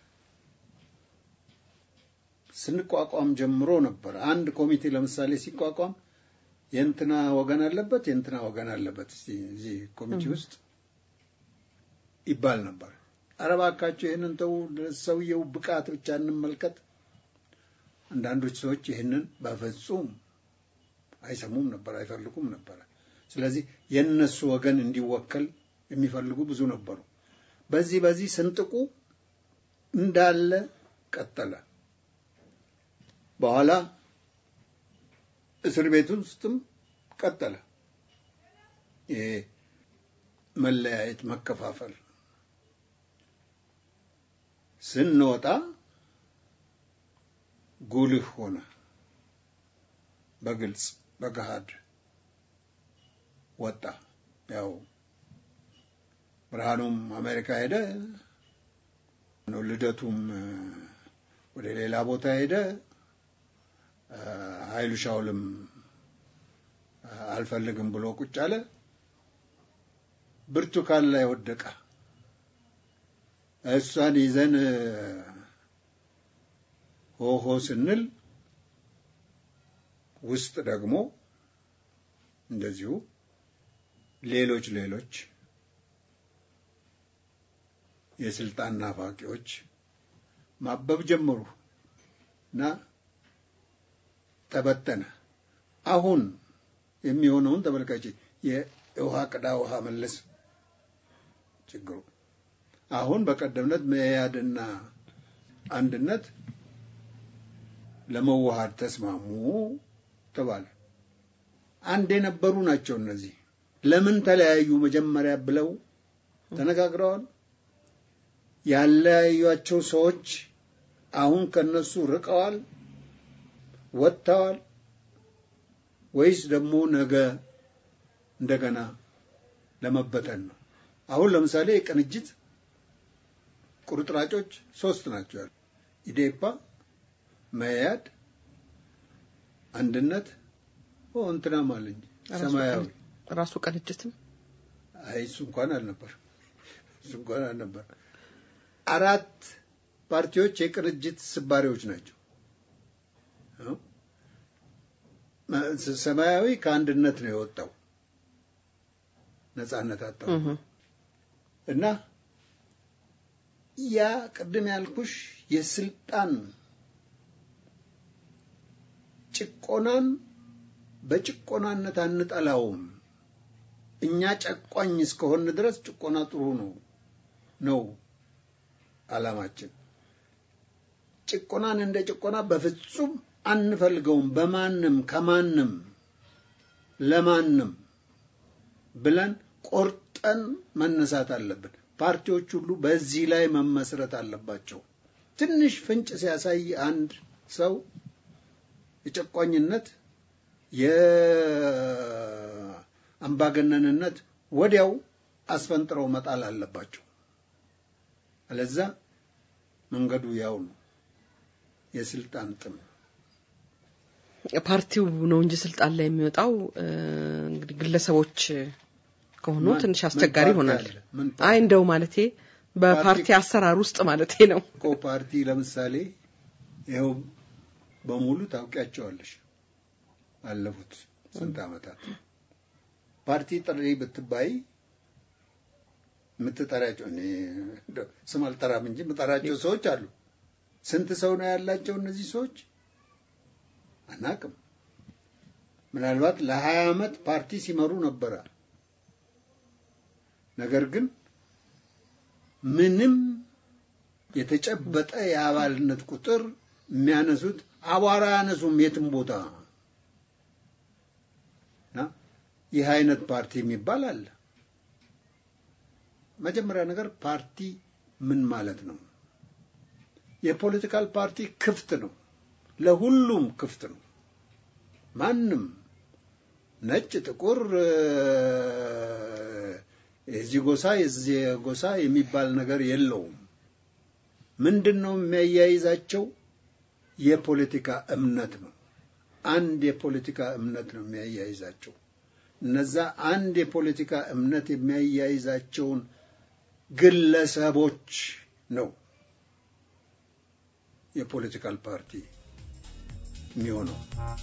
ስንቋቋም ጀምሮ ነበር። አንድ ኮሚቴ ለምሳሌ ሲቋቋም የእንትና ወገን አለበት፣ የእንትና ወገን አለበት እስቲ እዚህ ኮሚቴ ውስጥ ይባል ነበር። ኧረ እባካችሁ ይህንን ተው፣ ሰውየው ብቃት ብቻ እንመልከት። አንዳንዶች ሰዎች ይህንን በፍጹም አይሰሙም ነበር፣ አይፈልጉም ነበር። ስለዚህ የእነሱ ወገን እንዲወከል የሚፈልጉ ብዙ ነበሩ። በዚህ በዚህ ስንጥቁ እንዳለ ቀጠለ። በኋላ እስር ቤት ውስጥም ቀጠለ። ይሄ መለያየት፣ መከፋፈል ስንወጣ ጉልህ ሆነ። በግልጽ በገሃድ ወጣ። ያው ብርሃኑም አሜሪካ ሄደ፣ ነው ልደቱም እ፣ ወደ ሌላ ቦታ ሄደ። እ፣ ኃይሉ ሻውልም እ፣ አልፈልግም ብሎ ቁጭ አለ። ብርቱካን ላይ ወደቀ። እሷን ይዘን እ፣ ሆሆ ስንል ውስጥ ደግሞ እንደዚሁ ሌሎች ሌሎች የስልጣን ናፋቂዎች ማበብ ጀመሩ እና ተበተነ። አሁን የሚሆነውን ተመልካች የውሃ ቅዳ ውሃ መለስ ችግሩ አሁን በቀደምነት መያድና አንድነት ለመዋሃድ ተስማሙ ተባለ። አንድ የነበሩ ናቸው እነዚህ። ለምን ተለያዩ መጀመሪያ ብለው ተነጋግረዋል። ያለያዩቸው ሰዎች አሁን ከነሱ ርቀዋል፣ ወጥተዋል፣ ወይስ ደግሞ ነገ እንደገና ለመበተን ነው? አሁን ለምሳሌ የቅንጅት ቁርጥራጮች ሶስት ናቸው ያሉ ኢዴፓ፣ መያድ፣ አንድነት ኦ እንትናም አለኝ ሰማያዊ ራሱ ቅንጅትም አይ እሱ እንኳን አልነበር እሱ እንኳን አልነበር። አራት ፓርቲዎች የቅንጅት ስባሪዎች ናቸው። አዎ። መ- ሰማያዊ ከአንድነት ነው የወጣው ነጻነት አጣው እህ፣ እና ያ ቅድም ያልኩሽ የስልጣን ጭቆናን በጭቆናነት አንጠላውም። እኛ ጨቋኝ እስከሆን ድረስ ጭቆና ጥሩ ነው ነው ዓላማችን። ጭቆናን እንደ ጭቆና በፍጹም አንፈልገውም። በማንም ከማንም ለማንም ብለን ቆርጠን መነሳት አለብን። ፓርቲዎች ሁሉ በዚህ ላይ መመስረት አለባቸው። ትንሽ ፍንጭ ሲያሳይ አንድ ሰው የጨቋኝነት የአምባገነንነት ወዲያው አስፈንጥረው መጣል አለባቸው። አለዛ መንገዱ ያው ነው፣ የስልጣን ጥም። ፓርቲው ነው እንጂ ስልጣን ላይ የሚወጣው እ፣ እንግዲህ ግለሰቦች ከሆኑ ማን- ትንሽ ምን አስቸጋሪ ፓርቲ ይሆናል። አለ? ምን አይ እንደው ማለቴ በፓርቲ ፓርቲ- አሰራር ውስጥ ማለቴ ነው። እኮ ፓርቲ ለምሳሌ ይኸው በሙሉ ታውቂያቸዋለሽ። ባለፉት ስንት ዓመታት ፓርቲ ጥሪ ብትባይ የምትጠሪያቸው እኔ እንደው ስም አልጠራም እንጂ የምጠራቸው ሰዎች አሉ። ስንት ሰው ነው ያላቸው እነዚህ ሰዎች አናቅም። ምናልባት ለሀያ ዓመት ፓርቲ ሲመሩ ነበረ ነገር ግን ምንም የተጨበጠ የአባልነት ቁጥር የሚያነሱት አቧራ ያነሱም የትም ቦታ እና ይህ አይነት ፓርቲ የሚባል አለ። መጀመሪያ ነገር ፓርቲ ምን ማለት ነው? የፖለቲካል ፓርቲ ክፍት ነው፣ ለሁሉም ክፍት ነው። ማንም ነጭ፣ ጥቁር፣ የዚህ ጎሳ የዚህ ጎሳ የሚባል ነገር የለውም። ምንድን ነው የሚያያይዛቸው? የፖለቲካ እምነት ነው። አንድ የፖለቲካ እምነት ነው የሚያያይዛቸው። እነዛ አንድ የፖለቲካ እምነት የሚያያይዛቸውን ግለሰቦች ነው የፖለቲካል ፓርቲ የሚሆነው።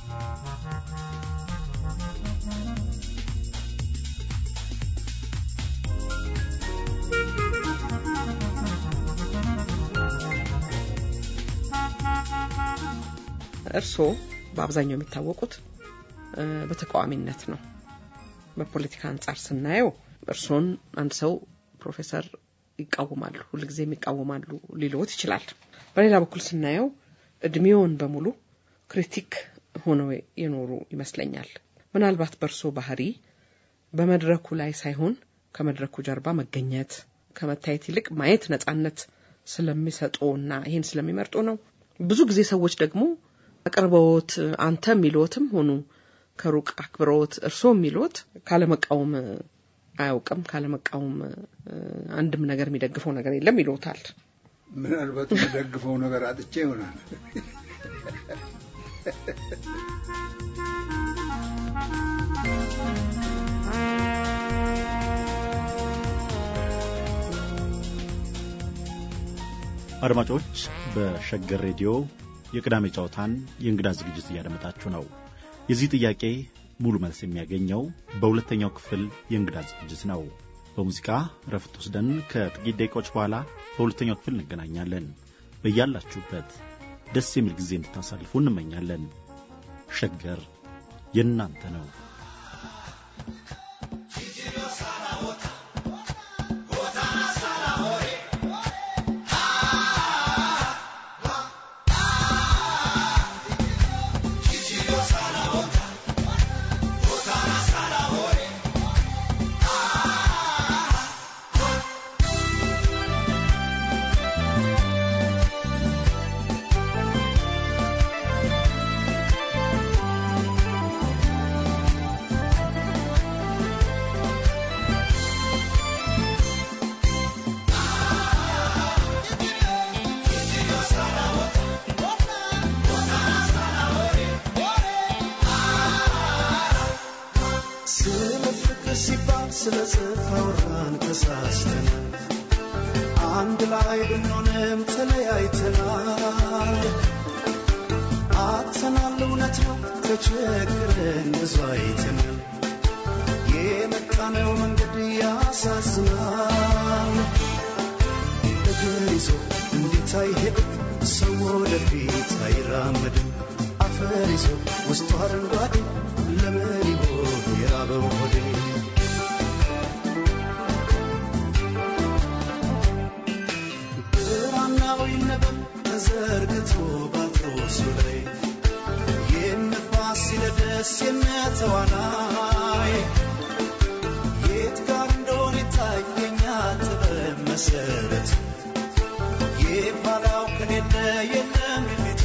እርስዎ በአብዛኛው የሚታወቁት በተቃዋሚነት ነው። በፖለቲካ አንጻር ስናየው እርስዎን አንድ ሰው ፕሮፌሰር ይቃወማሉ፣ ሁልጊዜም ይቃወማሉ ሊለዎት ይችላል። በሌላ በኩል ስናየው እድሜውን በሙሉ ክሪቲክ ሆነው የኖሩ ይመስለኛል። ምናልባት በእርስዎ ባህሪ በመድረኩ ላይ ሳይሆን ከመድረኩ ጀርባ መገኘት ከመታየት ይልቅ ማየት ነጻነት ስለሚሰጡ እና ይህን ስለሚመርጡ ነው። ብዙ ጊዜ ሰዎች ደግሞ አቅርበዎት አንተ የሚልዎትም ሆኑ ከሩቅ አክብረዎት እርስዎ የሚልዎት ካለመቃወም አያውቅም፣ ካለመቃወም አንድም ነገር የሚደግፈው ነገር የለም ይልዎታል። ምናልባት የሚደግፈው ነገር አጥቼ ይሆናል። አድማጮች በሸገር ሬዲዮ የቅዳሜ ጨዋታን የእንግዳ ዝግጅት እያደመጣችሁ ነው። የዚህ ጥያቄ ሙሉ መልስ የሚያገኘው በሁለተኛው ክፍል የእንግዳ ዝግጅት ነው። በሙዚቃ ረፍት ወስደን ከጥቂት ደቂቃዎች በኋላ በሁለተኛው ክፍል እንገናኛለን። በያላችሁበት ደስ የሚል ጊዜ እንድታሳልፉ እንመኛለን። ሸገር የእናንተ ነው። ስለ ፍቅር ሲባል ስለ ጽድቅ አወራን ተሳስተን አንድ ላይ ብንሆንም ተለያይተናል አጥተናል እውነት ነው ተቸግረን ብዙ አይተናል የመጣነው መንገድ ያሳዝናል እግር ይዞ እንዴት አይሄድም ሰው ወደፊት አይራመድም አፈር ይዞ ውስጡ አረንጓዴ ለምን ይሆን የራበው ሆዴ ብራናው ይነበብ ተዘርግቶ ባትሮሱ ላይ የነፋስ ሲለደስ የነተዋናይ የት ጋር እንደሆነ ይታየኛል ጥበብ መሰረት የኋላው ከሌለ የለም የፊቱ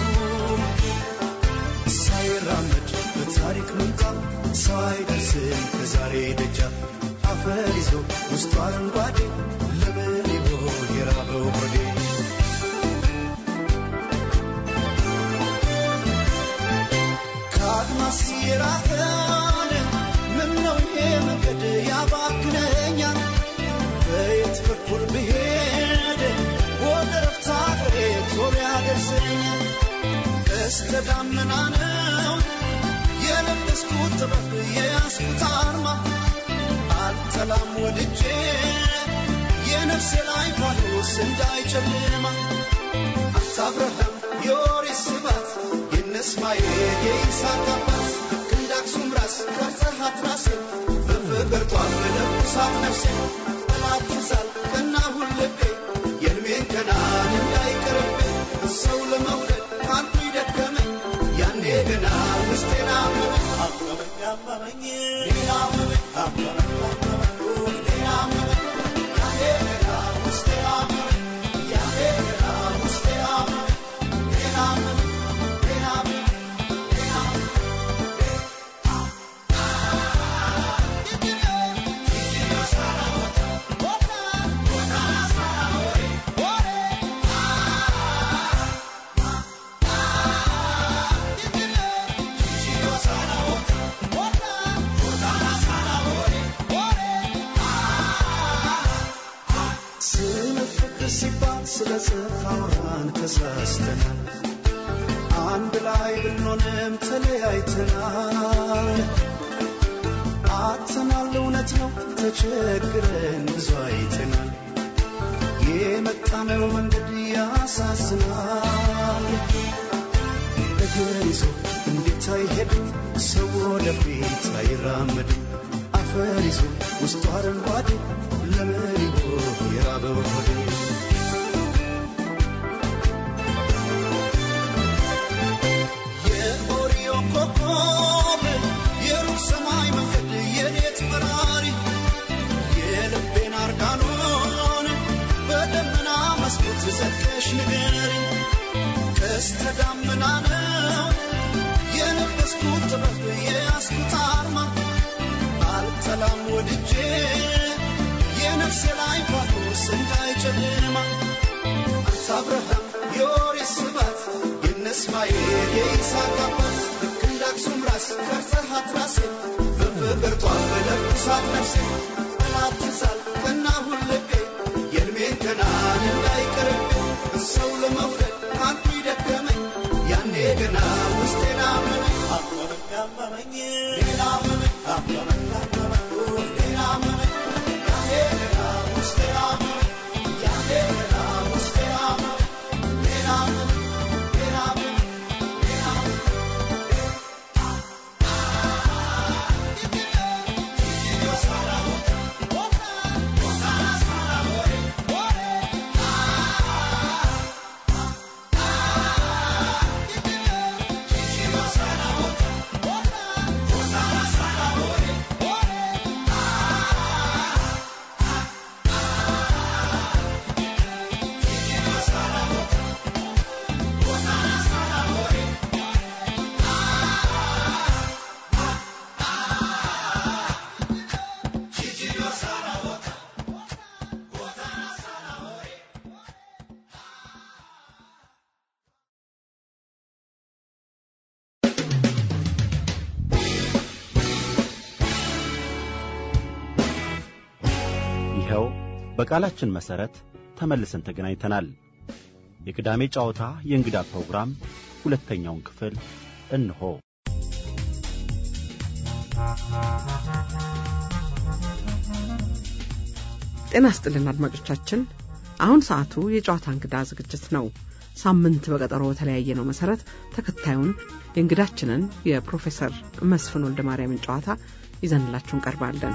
ሳይራመድ በታሪክ ምንጣፍ ሰው አይደርስም ከዛሬ ደጃፍ አፈር ይዞ ውስጡ አረንጓዴ ለምን ይሆን የራበው ሆዴ ከአድማስ የራቀን ምነው ይሄ መንገድ ያባክነኛል በየት በኩል ብሄድ ወደ ረፍታ አገሬ ቶሎ ያደርሰኛል ቀስተ ደመና ነው የለበስኩት ጥበብ የያዝኩት አርማ አልጠላም ወድጄ የነፍሴ ላይ ፋኖስ እንዳይጨልማ አብርሃም የኦሪት ስባት የነ እስማኤል የይስሐቅ አባት ክንድ አክሱም ራስ ቀርጸሃት ራሴ በፍቅር ጧፍ ለኩሳ ለብሳት ነፍሴ ጠላት ትዛል ቀና ሁልቤ የእድሜን ገናን እንዳይቀርብኝ ሰው ለመውደድ አንቱ ይደከመኝ ያኔ ገና ውስጤን አመመኝ አመመኝ አመመኝ ሌላ አመመኝ አመመኝ አመመኝ ሌላ አመመኝ ያኔ ገና ውስጤ አመመኝ ያኔ ገና ውስጤ አመመኝ ሌላ አመመኝ ሌላ አመመኝ ሌላ አመመኝ ስለ ፍቅር ሲባል ስለ ጽድቅ አውራን ተሳስተናል። አንድ ላይ ብንሆንም ተለያይተናል። አጥተናል፣ እውነት ነው ተቸግረን ብዙ አይተናል። የመጣነው መንገድ ያሳዝናል። እግር ይዞ እንዴት አይሄድም ሰው ወደፊት አይራመድም። አፈር ይዞ ውስጡ አረንጓዴ ለምን ይሆን የራበው ሆዴ? የኦሪዮ ኮከብ የሩቅ ሰማይ መንገድ የሌት በራሪ የልቤን አርጋኖን በደመና መስኮት ዘግተሽ ንገሪኝ ቀስተ ደመና ነው የለበስኩት ጥበብ የያዝኩት አርማ አልጠላም ወድጄ የነፍሴ ላይ ፋኖስ እንዳይጨልማ አንተ አብርሃም የኦሪት ስባት የነ እስማኤል የይስሐቅ አባት ልክ እንደ አክሱም ራስ ቀርጸሃት ራሴ በፍቅር ጧፍ ለብሳት ነፍሴ ጠላት ትዛል ቀና ሁልቤ የእድሜን ገናን እንዳይቀርብኝ ሰው ለመውደድ አንቱ ይደከመኝ ያኔ ገና ውስጤን አመመኝ አመመኝ አመመኝ ሌላ አመመኝ አመመኝ አመመኝ ሌላ አመመኝ ያኔ ገና ውስጤን አመመኝ ያኔ ገና ውስጤን አመመኝ ሌላ አመመኝ ሌላ አመመኝ ሌላ አመመኝ ይኸው በቃላችን መሠረት ተመልሰን ተገናኝተናል። የቅዳሜ ጨዋታ የእንግዳ ፕሮግራም ሁለተኛውን ክፍል እንሆ። ጤና ስጥልን አድማጮቻችን። አሁን ሰዓቱ የጨዋታ እንግዳ ዝግጅት ነው። ሳምንት በቀጠሮ በተለያየ ነው መሰረት ተከታዩን የእንግዳችንን የፕሮፌሰር መስፍን ወልደ ማርያምን ጨዋታ ይዘንላችሁ እንቀርባለን።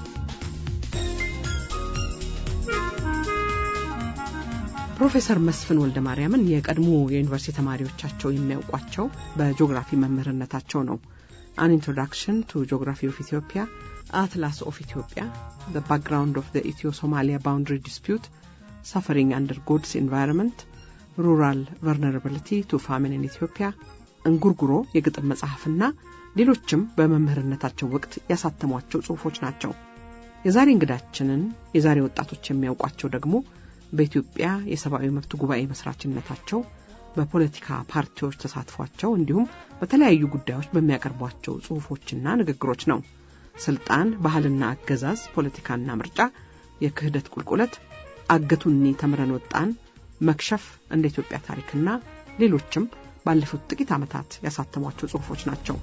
ፕሮፌሰር መስፍን ወልደ ማርያምን የቀድሞ የዩኒቨርሲቲ ተማሪዎቻቸው የሚያውቋቸው በጂኦግራፊ መምህርነታቸው ነው። አን ኢንትሮዳክሽን ቱ ጂኦግራፊ ኦፍ ኢትዮጵያ፣ አትላስ ኦፍ ኢትዮጵያ፣ ዘ ባክግራውንድ ኦፍ ዘ ኢትዮ ሶማሊያ ባውንድሪ ዲስፒዩት፣ ሳፈሪንግ አንደር ጎድስ ኤንቫይሮንመንት፣ ሩራል ቨርነራብሊቲ ቱ ፋሚን ኢን ኢትዮጵያ፣ እንጉርጉሮ የግጥም መጽሐፍና ሌሎችም በመምህርነታቸው ወቅት ያሳተሟቸው ጽሑፎች ናቸው። የዛሬ እንግዳችንን የዛሬ ወጣቶች የሚያውቋቸው ደግሞ በኢትዮጵያ የሰብአዊ መብት ጉባኤ መስራችነታቸው በፖለቲካ ፓርቲዎች ተሳትፏቸው እንዲሁም በተለያዩ ጉዳዮች በሚያቀርቧቸው ጽሑፎችና ንግግሮች ነው። ስልጣን፣ ባህልና አገዛዝ፣ ፖለቲካና ምርጫ፣ የክህደት ቁልቁለት፣ አገቱኒ ተምረን ወጣን፣ መክሸፍ፣ እንደ ኢትዮጵያ ታሪክና ሌሎችም ባለፉት ጥቂት ዓመታት ያሳተሟቸው ጽሑፎች ናቸው።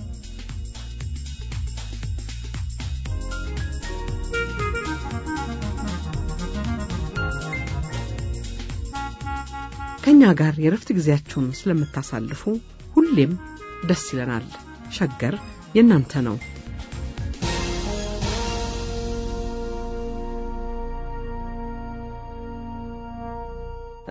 ከእኛ ጋር የረፍት ጊዜያችሁን ስለምታሳልፉ ሁሌም ደስ ይለናል። ሸገር የእናንተ ነው።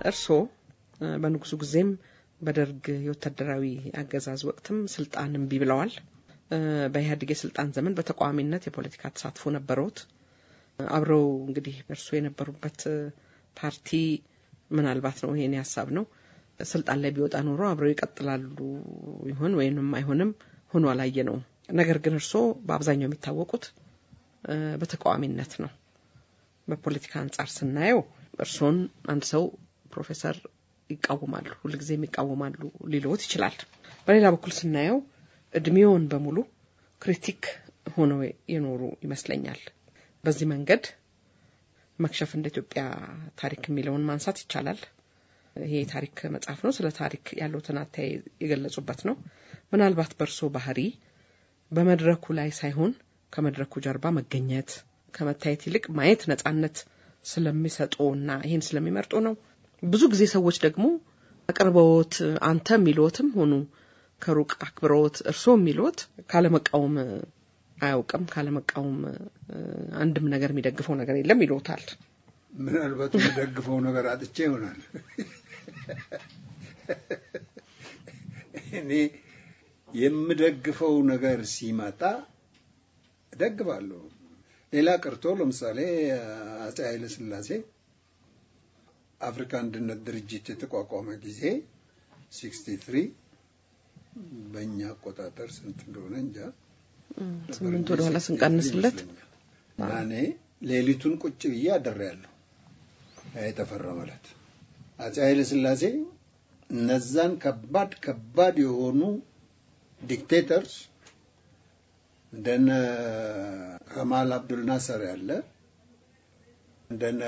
እርስዎ በንጉሱ ጊዜም በደርግ የወታደራዊ አገዛዝ ወቅትም ስልጣን እምቢ ብለዋል። በኢህአዴግ የስልጣን ዘመን በተቃዋሚነት የፖለቲካ ተሳትፎ ነበረውት። አብረው እንግዲህ እርስዎ የነበሩበት ፓርቲ ምናልባት ነው ይሄን ሀሳብ ነው ስልጣን ላይ ቢወጣ ኖሮ አብረው ይቀጥላሉ ይሆን ወይንም አይሆንም ሆኖ አላየ ነው። ነገር ግን እርስዎ በአብዛኛው የሚታወቁት በተቃዋሚነት ነው። በፖለቲካ አንጻር ስናየው እርስዎን አንድ ሰው ፕሮፌሰር ይቃወማሉ፣ ሁልጊዜም ይቃወማሉ ሊለዎት ይችላል። በሌላ በኩል ስናየው እድሜውን በሙሉ ክሪቲክ ሆነው የኖሩ ይመስለኛል። በዚህ መንገድ መክሸፍ እንደ ኢትዮጵያ ታሪክ የሚለውን ማንሳት ይቻላል። ይሄ የታሪክ መጽሐፍ ነው። ስለ ታሪክ ያለውትን አተያይ የገለጹበት ነው። ምናልባት በእርሶ ባህሪ በመድረኩ ላይ ሳይሆን ከመድረኩ ጀርባ መገኘት ከመታየት ይልቅ ማየት ነጻነት ስለሚሰጡ እና ይህን ስለሚመርጡ ነው። ብዙ ጊዜ ሰዎች ደግሞ አቅርበዎት አንተ የሚልዎትም ሆኑ ከሩቅ አክብረዎት እርስዎ የሚልዎት ካለመቃወም አያውቅም፣ ካለመቃወም አንድም ነገር የሚደግፈው ነገር የለም ይልዎታል። ምናልባት የምደግፈው ነገር አጥቼ ይሆናል። እኔ የምደግፈው ነገር ሲመጣ እደግፋለሁ። ሌላ ቀርቶ ለምሳሌ አፄ ኃይለ ሥላሴ አፍሪካ አንድነት ድርጅት የተቋቋመ ጊዜ ሲክስቲ ትሪ በእኛ አቆጣጠር ስንት እንደሆነ እንጃ ስምንት ወደ ኋላ ስንቀንስለት እና እኔ ሌሊቱን ቁጭ ብዬ አድሬያለሁ። የተፈረመለት አፄ ኃይለ ሥላሴ እነዛን ከባድ ከባድ የሆኑ ዲክቴተርስ እንደነ ከማል አብዱል ናሰር ያለ እንደነ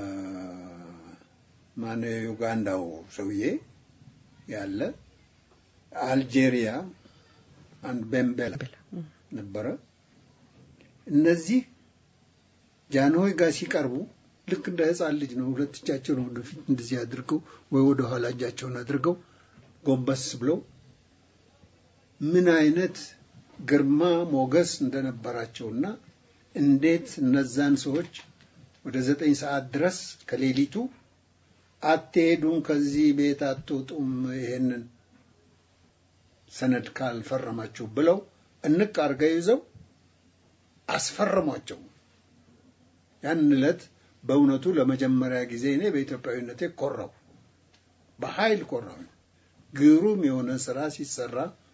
ማን ዩጋንዳው ሰውዬ ያለ አልጄሪያ አንድ ቤምቤላ ነበረ። እነዚህ ጃንሆይ ጋር ሲቀርቡ ልክ እንደ ሕፃን ልጅ ነው። ሁለት እጃቸውን ወደፊት እንደዚህ አድርገው ወይ ወደ ኋላ እጃቸውን አድርገው ጎንበስ ብለው ምን አይነት ግርማ ሞገስ እንደነበራቸውና እንዴት እነዛን ሰዎች ወደ ዘጠኝ ሰዓት ድረስ ከሌሊቱ አትሄዱም፣ ከዚህ ቤት አትወጡም፣ ይሄንን ሰነድ ካልፈረማችሁ ብለው እንቅ አድርገው ይዘው አስፈረሟቸው። ያን ዕለት በእውነቱ ለመጀመሪያ ጊዜ እኔ በኢትዮጵያዊነቴ ኮራው፣ በኃይል ኮራው። ግሩም የሆነ ስራ ሲሰራ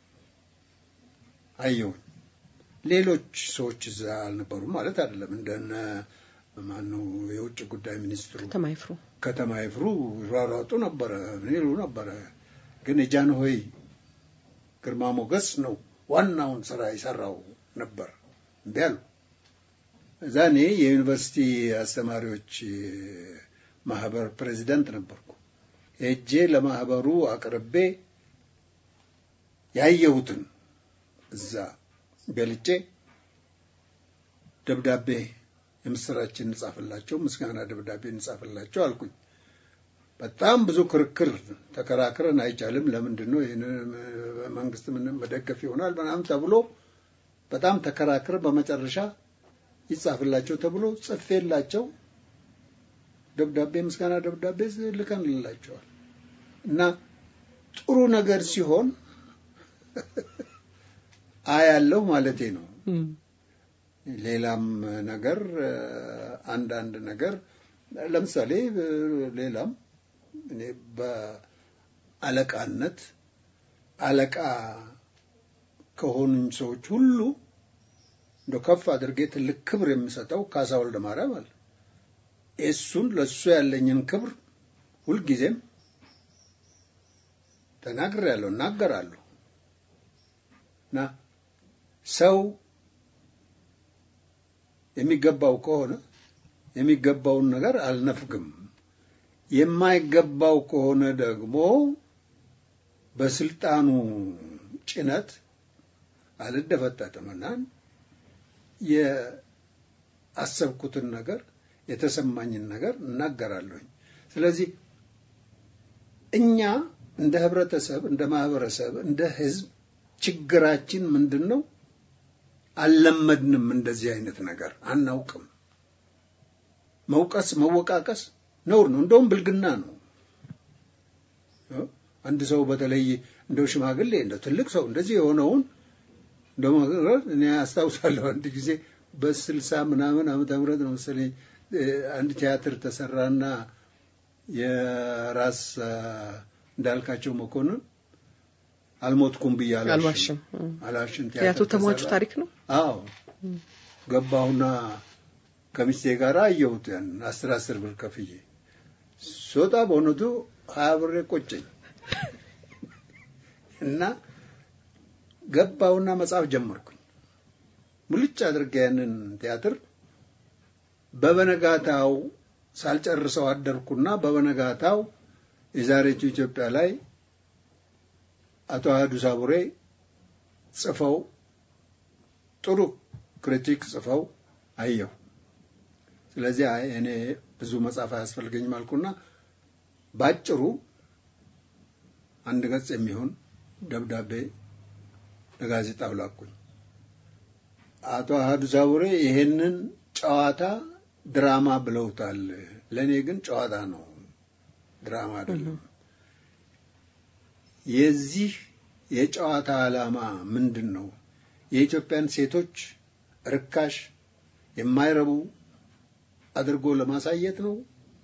አየሁኝ። ሌሎች ሰዎች እዛ አልነበሩም ማለት አይደለም። እንደነ ማነው የውጭ ጉዳይ ሚኒስትሩ ከተማ ይፍሩ ከተማ ይፍሩ ይሯሯጡ ነበረ፣ ምን ይሉ ነበረ። ግን የጃንሆይ ግርማ ሞገስ ነው ዋናውን ስራ የሰራው ነበር። እምቢ አሉ። እዛ እኔ የዩኒቨርሲቲ አስተማሪዎች ማህበር ፕሬዚዳንት ነበርኩ። ሄጄ ለማህበሩ አቅርቤ ያየሁትን እዛ ገልጬ ደብዳቤ የምስራችን እንጻፍላቸው፣ ምስጋና ደብዳቤ እንጻፍላቸው አልኩኝ። በጣም ብዙ ክርክር ተከራክረን አይቻልም፣ ለምንድን ነው ይህን መንግስት ምንም መደገፍ ይሆናል ምናምን ተብሎ በጣም ተከራክረ በመጨረሻ ይጻፍላቸው ተብሎ ጽፌላቸው ደብዳቤ ምስጋና ደብዳቤ ልከንላቸዋል። እና ጥሩ ነገር ሲሆን አያለሁ ማለቴ ነው። ሌላም ነገር አንዳንድ ነገር ለምሳሌ ሌላም እኔ በአለቃነት አለቃ ከሆኑኝ ሰዎች ሁሉ እንደ ከፍ አድርጌ ትልቅ ክብር የምሰጠው ካሳ ወልደ ማርያም አለ። እሱን ለእሱ ያለኝን ክብር ሁልጊዜም ተናግሬያለሁ፣ እናገራለሁ እና ሰው የሚገባው ከሆነ የሚገባውን ነገር አልነፍግም። የማይገባው ከሆነ ደግሞ በስልጣኑ ጭነት አልደፈጠጥምና የአሰብኩትን ነገር የተሰማኝን ነገር እናገራለሁኝ። ስለዚህ እኛ እንደ ህብረተሰብ፣ እንደ ማህበረሰብ፣ እንደ ህዝብ ችግራችን ምንድን ነው? አልለመድንም። እንደዚህ አይነት ነገር አናውቅም። መውቀስ፣ መወቃቀስ ነውር ነው፣ እንደውም ብልግና ነው። አንድ ሰው በተለይ እንደው ሽማግሌ እንደው ትልቅ ሰው እንደዚህ የሆነውን እንደው እኔ አስታውሳለሁ አንድ ጊዜ በስልሳ ምናምን ዓመተ ምህረት ነው መሰለኝ አንድ ቲያትር ተሰራና የራስ እንዳልካቸው መኮንን አልሞትኩም ብዬ አልዋሽም አልዋሽም ቲያትሩ ተሟቹ ታሪክ ነው። አዎ ገባሁና ከሚስቴ ጋር አየሁት ያን አስር አስር ብር ከፍዬ ስወጣ በእውነቱ ሀያ ብር ቆጨኝ እና ገባሁና መጽሐፍ ጀመርኩኝ። ሙልጭ አድርጌ ያንን ቲያትር በበነጋታው ሳልጨርሰው አደርኩና በበነጋታው የዛሬቱ ኢትዮጵያ ላይ አቶ አህዱ ሳቡሬ ጽፈው ጥሩ ክሪቲክ ጽፈው አየሁ። ስለዚህ አይ እኔ ብዙ መጽሐፍ አያስፈልገኝም አልኩና ባጭሩ አንድ ገጽ የሚሆን ደብዳቤ ለጋዜጣው ላኩኝ። አቶ አህዱ ሳቡሬ ይሄንን ጨዋታ ድራማ ብለውታል። ለእኔ ግን ጨዋታ ነው፣ ድራማ አይደለም። የዚህ የጨዋታ ዓላማ ምንድን ነው? የኢትዮጵያን ሴቶች ርካሽ የማይረቡ አድርጎ ለማሳየት ነው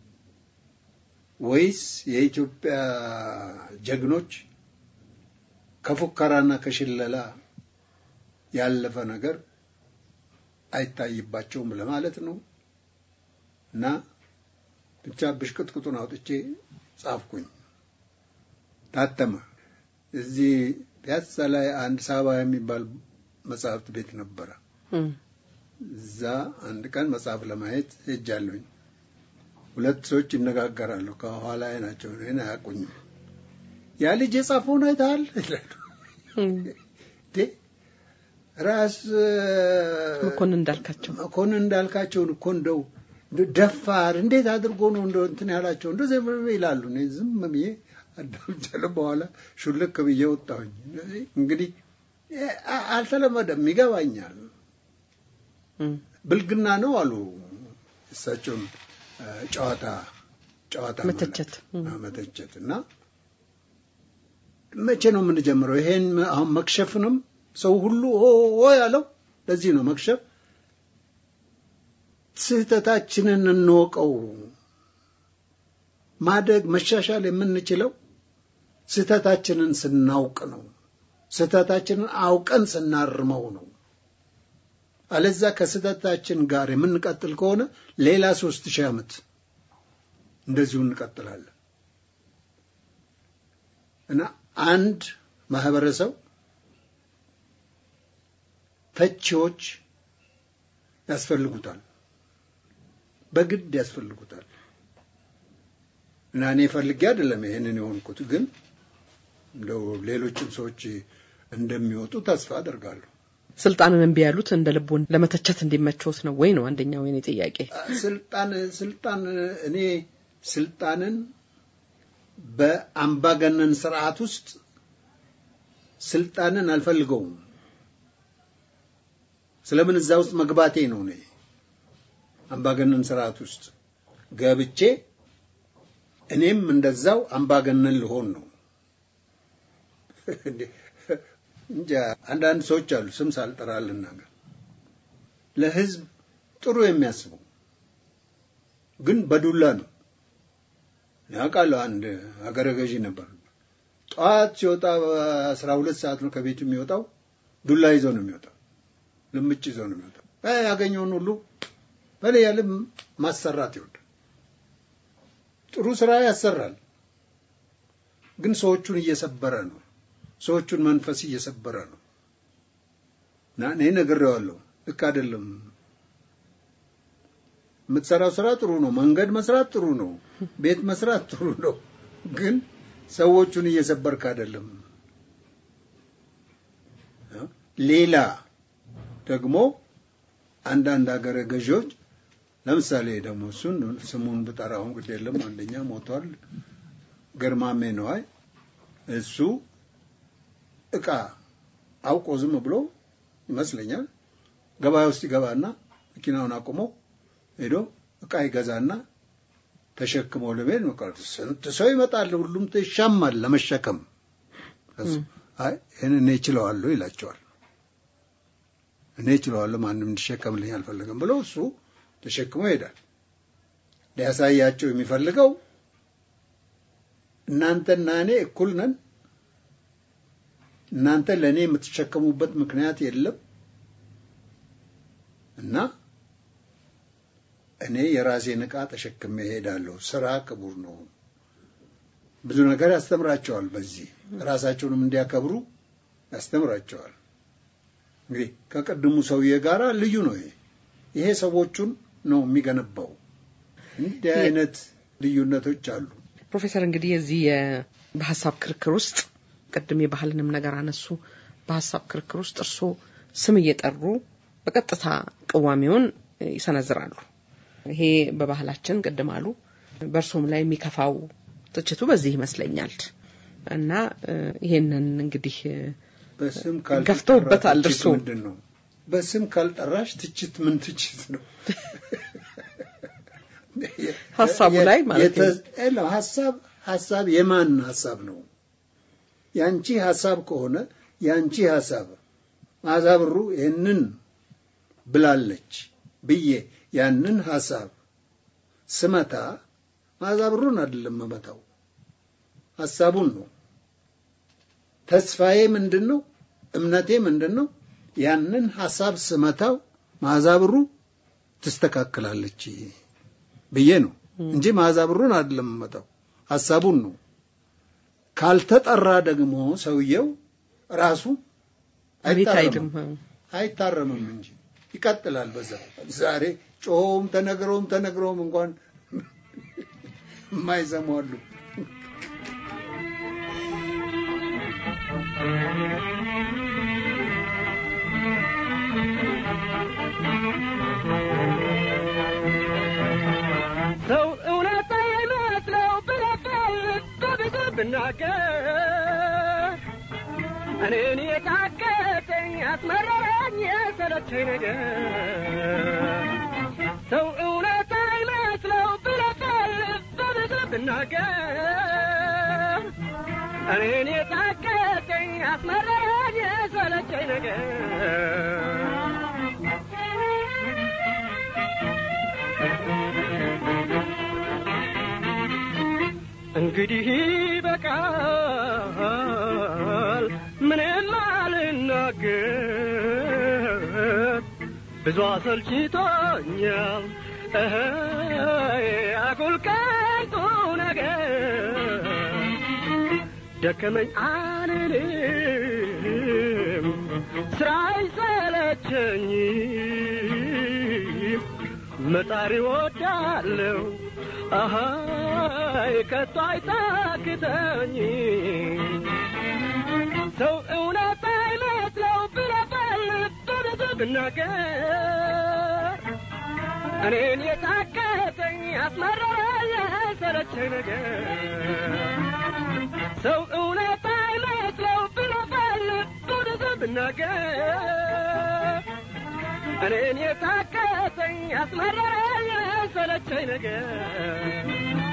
ወይስ የኢትዮጵያ ጀግኖች ከፉከራና ከሽለላ ያለፈ ነገር አይታይባቸውም ለማለት ነው? እና ብቻ ብሽቅጥቅጡን አውጥቼ ጻፍኩኝ። ታተመ። እዚህ ፒያሳ ላይ አንድ ሳባ የሚባል መጽሐፍት ቤት ነበረ። እዛ አንድ ቀን መጽሐፍ ለማየት ሄጃለሁኝ። ሁለት ሰዎች ይነጋገራሉ። ከኋላ ናቸው፣ እኔን አያውቁኝም። ያ ልጅ የጻፈውን አይተሃል ይላሉ። ራስ መኮንን እንዳልካቸው መኮንን እንዳልካቸውን እኮ እንደው ደፋር እንዴት አድርጎ ነው እንደው እንትን ያላቸው እንደዚህ ይላሉ። እኔ ዝም ብዬ አዳምጫለሁ። በኋላ ሹልክ ብዬ ወጣሁኝ። እንግዲህ አልተለመደም፣ ይገባኛል። ብልግና ነው አሉ እሳቸውን ጨዋታ ጨዋታ መተቸት መተቸት እና መቼ ነው የምንጀምረው? ይሄን አሁን መክሸፍንም ሰው ሁሉ ኦ ያለው ለዚህ ነው መክሸፍ። ስህተታችንን እንወቀው። ማደግ መሻሻል የምንችለው ስህተታችንን ስናውቅ ነው። ስህተታችንን አውቀን ስናርመው ነው። አለዛ ከስህተታችን ጋር የምንቀጥል ከሆነ ሌላ ሶስት ሺህ ዓመት እንደዚሁ እንቀጥላለን እና አንድ ማህበረሰብ ተቺዎች ያስፈልጉታል፣ በግድ ያስፈልጉታል። እና እኔ ፈልጌ አይደለም ይሄንን የሆንኩት፣ ግን እንደው ሌሎችም ሰዎች እንደሚወጡ ተስፋ አደርጋለሁ። ስልጣንን እምቢ ያሉት እንደ ልቡን ለመተቸት እንዲመቸውት ነው ወይ ነው አንደኛው የኔ ጥያቄ። ስልጣን ስልጣን እኔ ስልጣንን በአምባገነን ስርዓት ውስጥ ስልጣንን አልፈልገውም። ስለምን እዛ ውስጥ መግባቴ ነው። እኔ አምባገነን ስርዓት ውስጥ ገብቼ እኔም እንደዛው አምባገነን ልሆን ነው። እንጃ አንዳንድ ሰዎች አሉ፣ ስም ሳልጠራ ልናገር፣ ለህዝብ ጥሩ የሚያስቡ ግን በዱላ ነው። ያውቃለሁ። አንድ ሀገረ ገዢ ነበር። ጠዋት ሲወጣ በአስራ ሁለት ሰዓት ነው ከቤቱ የሚወጣው። ዱላ ይዞ ነው የሚወጣው፣ ልምጭ ይዞ ነው የሚወጣው። ያገኘውን ሁሉ በላይ ያለ ማሰራት ይወዳል። ጥሩ ስራ ያሰራል፣ ግን ሰዎቹን እየሰበረ ነው። ሰዎቹን መንፈስ እየሰበረ ነው። እና እኔ ነግሬዋለሁ፣ ልክ አይደለም። የምትሰራው ስራ ጥሩ ነው፣ መንገድ መስራት ጥሩ ነው፣ ቤት መስራት ጥሩ ነው፣ ግን ሰዎቹን እየሰበርክ አይደለም። ሌላ ደግሞ አንዳንድ ሀገረ ገዢዎች ለምሳሌ ደግሞ እሱን ስሙን ብጠራውን ግድ የለም አንደኛ ሞቷል፣ ገርማሜ ነዋይ እሱ እቃ አውቆ ዝም ብሎ ይመስለኛል ገበያ ውስጥ ይገባና መኪናውን አቁሞ ሄዶ እቃ ይገዛና ተሸክሞ ለመሄድ ነው። ስንት ሰው ይመጣል፣ ሁሉም ይሻማል ለመሸከም። አይ ይህን እኔ እችለዋለሁ ይላቸዋል። እኔ እችለዋለሁ ማንም እንዲሸከምልኝ አልፈለገም ብሎ እሱ ተሸክሞ ይሄዳል። ሊያሳያቸው የሚፈልገው እናንተና እኔ እኩል ነን፣ እናንተ ለእኔ የምትሸከሙበት ምክንያት የለም እና እኔ የራሴን ዕቃ ተሸክሜ እሄዳለሁ። ስራ ክቡር ነው። ብዙ ነገር ያስተምራቸዋል። በዚህ ራሳቸውንም እንዲያከብሩ ያስተምራቸዋል። እንግዲህ ከቅድሙ ሰውዬ ጋር ልዩ ነው። ይሄ ይሄ ሰዎቹን ነው የሚገነባው። እንዲህ አይነት ልዩነቶች አሉ። ፕሮፌሰር እንግዲህ የዚህ የ- በሀሳብ ክርክር ውስጥ ቅድም የባህልንም ነገር አነሱ። በሀሳብ ክርክር ውስጥ እርስዎ ስም እየጠሩ በቀጥታ ቅዋሜውን ይሰነዝራሉ። ይሄ በባህላችን ቅድም አሉ። በእርሶም ላይ የሚከፋው ትችቱ በዚህ ይመስለኛል እና እ፣ ይሄንን እንግዲህ እ፣ በስም ገፍተውበታል ትችት እርስዎ። ምንድን ነው? በስም ካልጠራሽ ትችት ምን ትችት ነው? ሀሳቡ ላይ ማለት ነው። የተ- የለም፣ ሀሳብ ሀሳብ የማን ሀሳብ ነው? ያንቺ ሀሳብ ከሆነ ያንቺ ሀሳብ መዓዛ ብሩ ይህንን ብላለች ብዬ ያንን ሀሳብ ስመታ መዓዛ ብሩን አይደለም መመታው፣ ሀሳቡን ነው። ተስፋዬ ምንድን ነው? እምነቴ ምንድን ነው? ያንን ሀሳብ ስመታው መዓዛ ብሩ ትስተካከላለች ብዬ ነው እንጂ መዓዛ ብሩን አይደለም መመታው፣ ሀሳቡን ነው። ካልተጠራ ደግሞ ሰውየው ራሱ አቤት አይታረምም አይልም። አይታረምም እንጂ ይቀጥላል። በዛ ዛሬ ጮኸውም ተነግረውም ተነግረውም እንኳን የማይሰሙ አሉ። ሰው እውነት አይመስለው ብለበል በብዙ ብናገር እኔን የታገተኝ አስመረረኝ የሰለቸኝ ነገር ሰው እውነት አይመስለው ብለበል በብዙ ብናገር እኔን የታገተኝ አስመረረኝ የሰለቸኝ ነገር እንግዲህ በቃል ምንም አልናገር ብዙ አሰልችቶኛል እህ አጉል ከንቱ ነገር ደከመኝ አልልም ስራ አይሰለቸኝም መጣሪ ወዳለው አሃይ ከቶ አይታክተኝ ሰው እውነት አይመስለው ብለበል በብዙ ብናገር እኔን የታከተኝ አስመረረ የሰለቸኝ ነገር ሰው እውነት አይመስለው ብለበል በብዙ ብናገር እኔን የታከተኝ አስመረረ የሰለቸኝ ነገር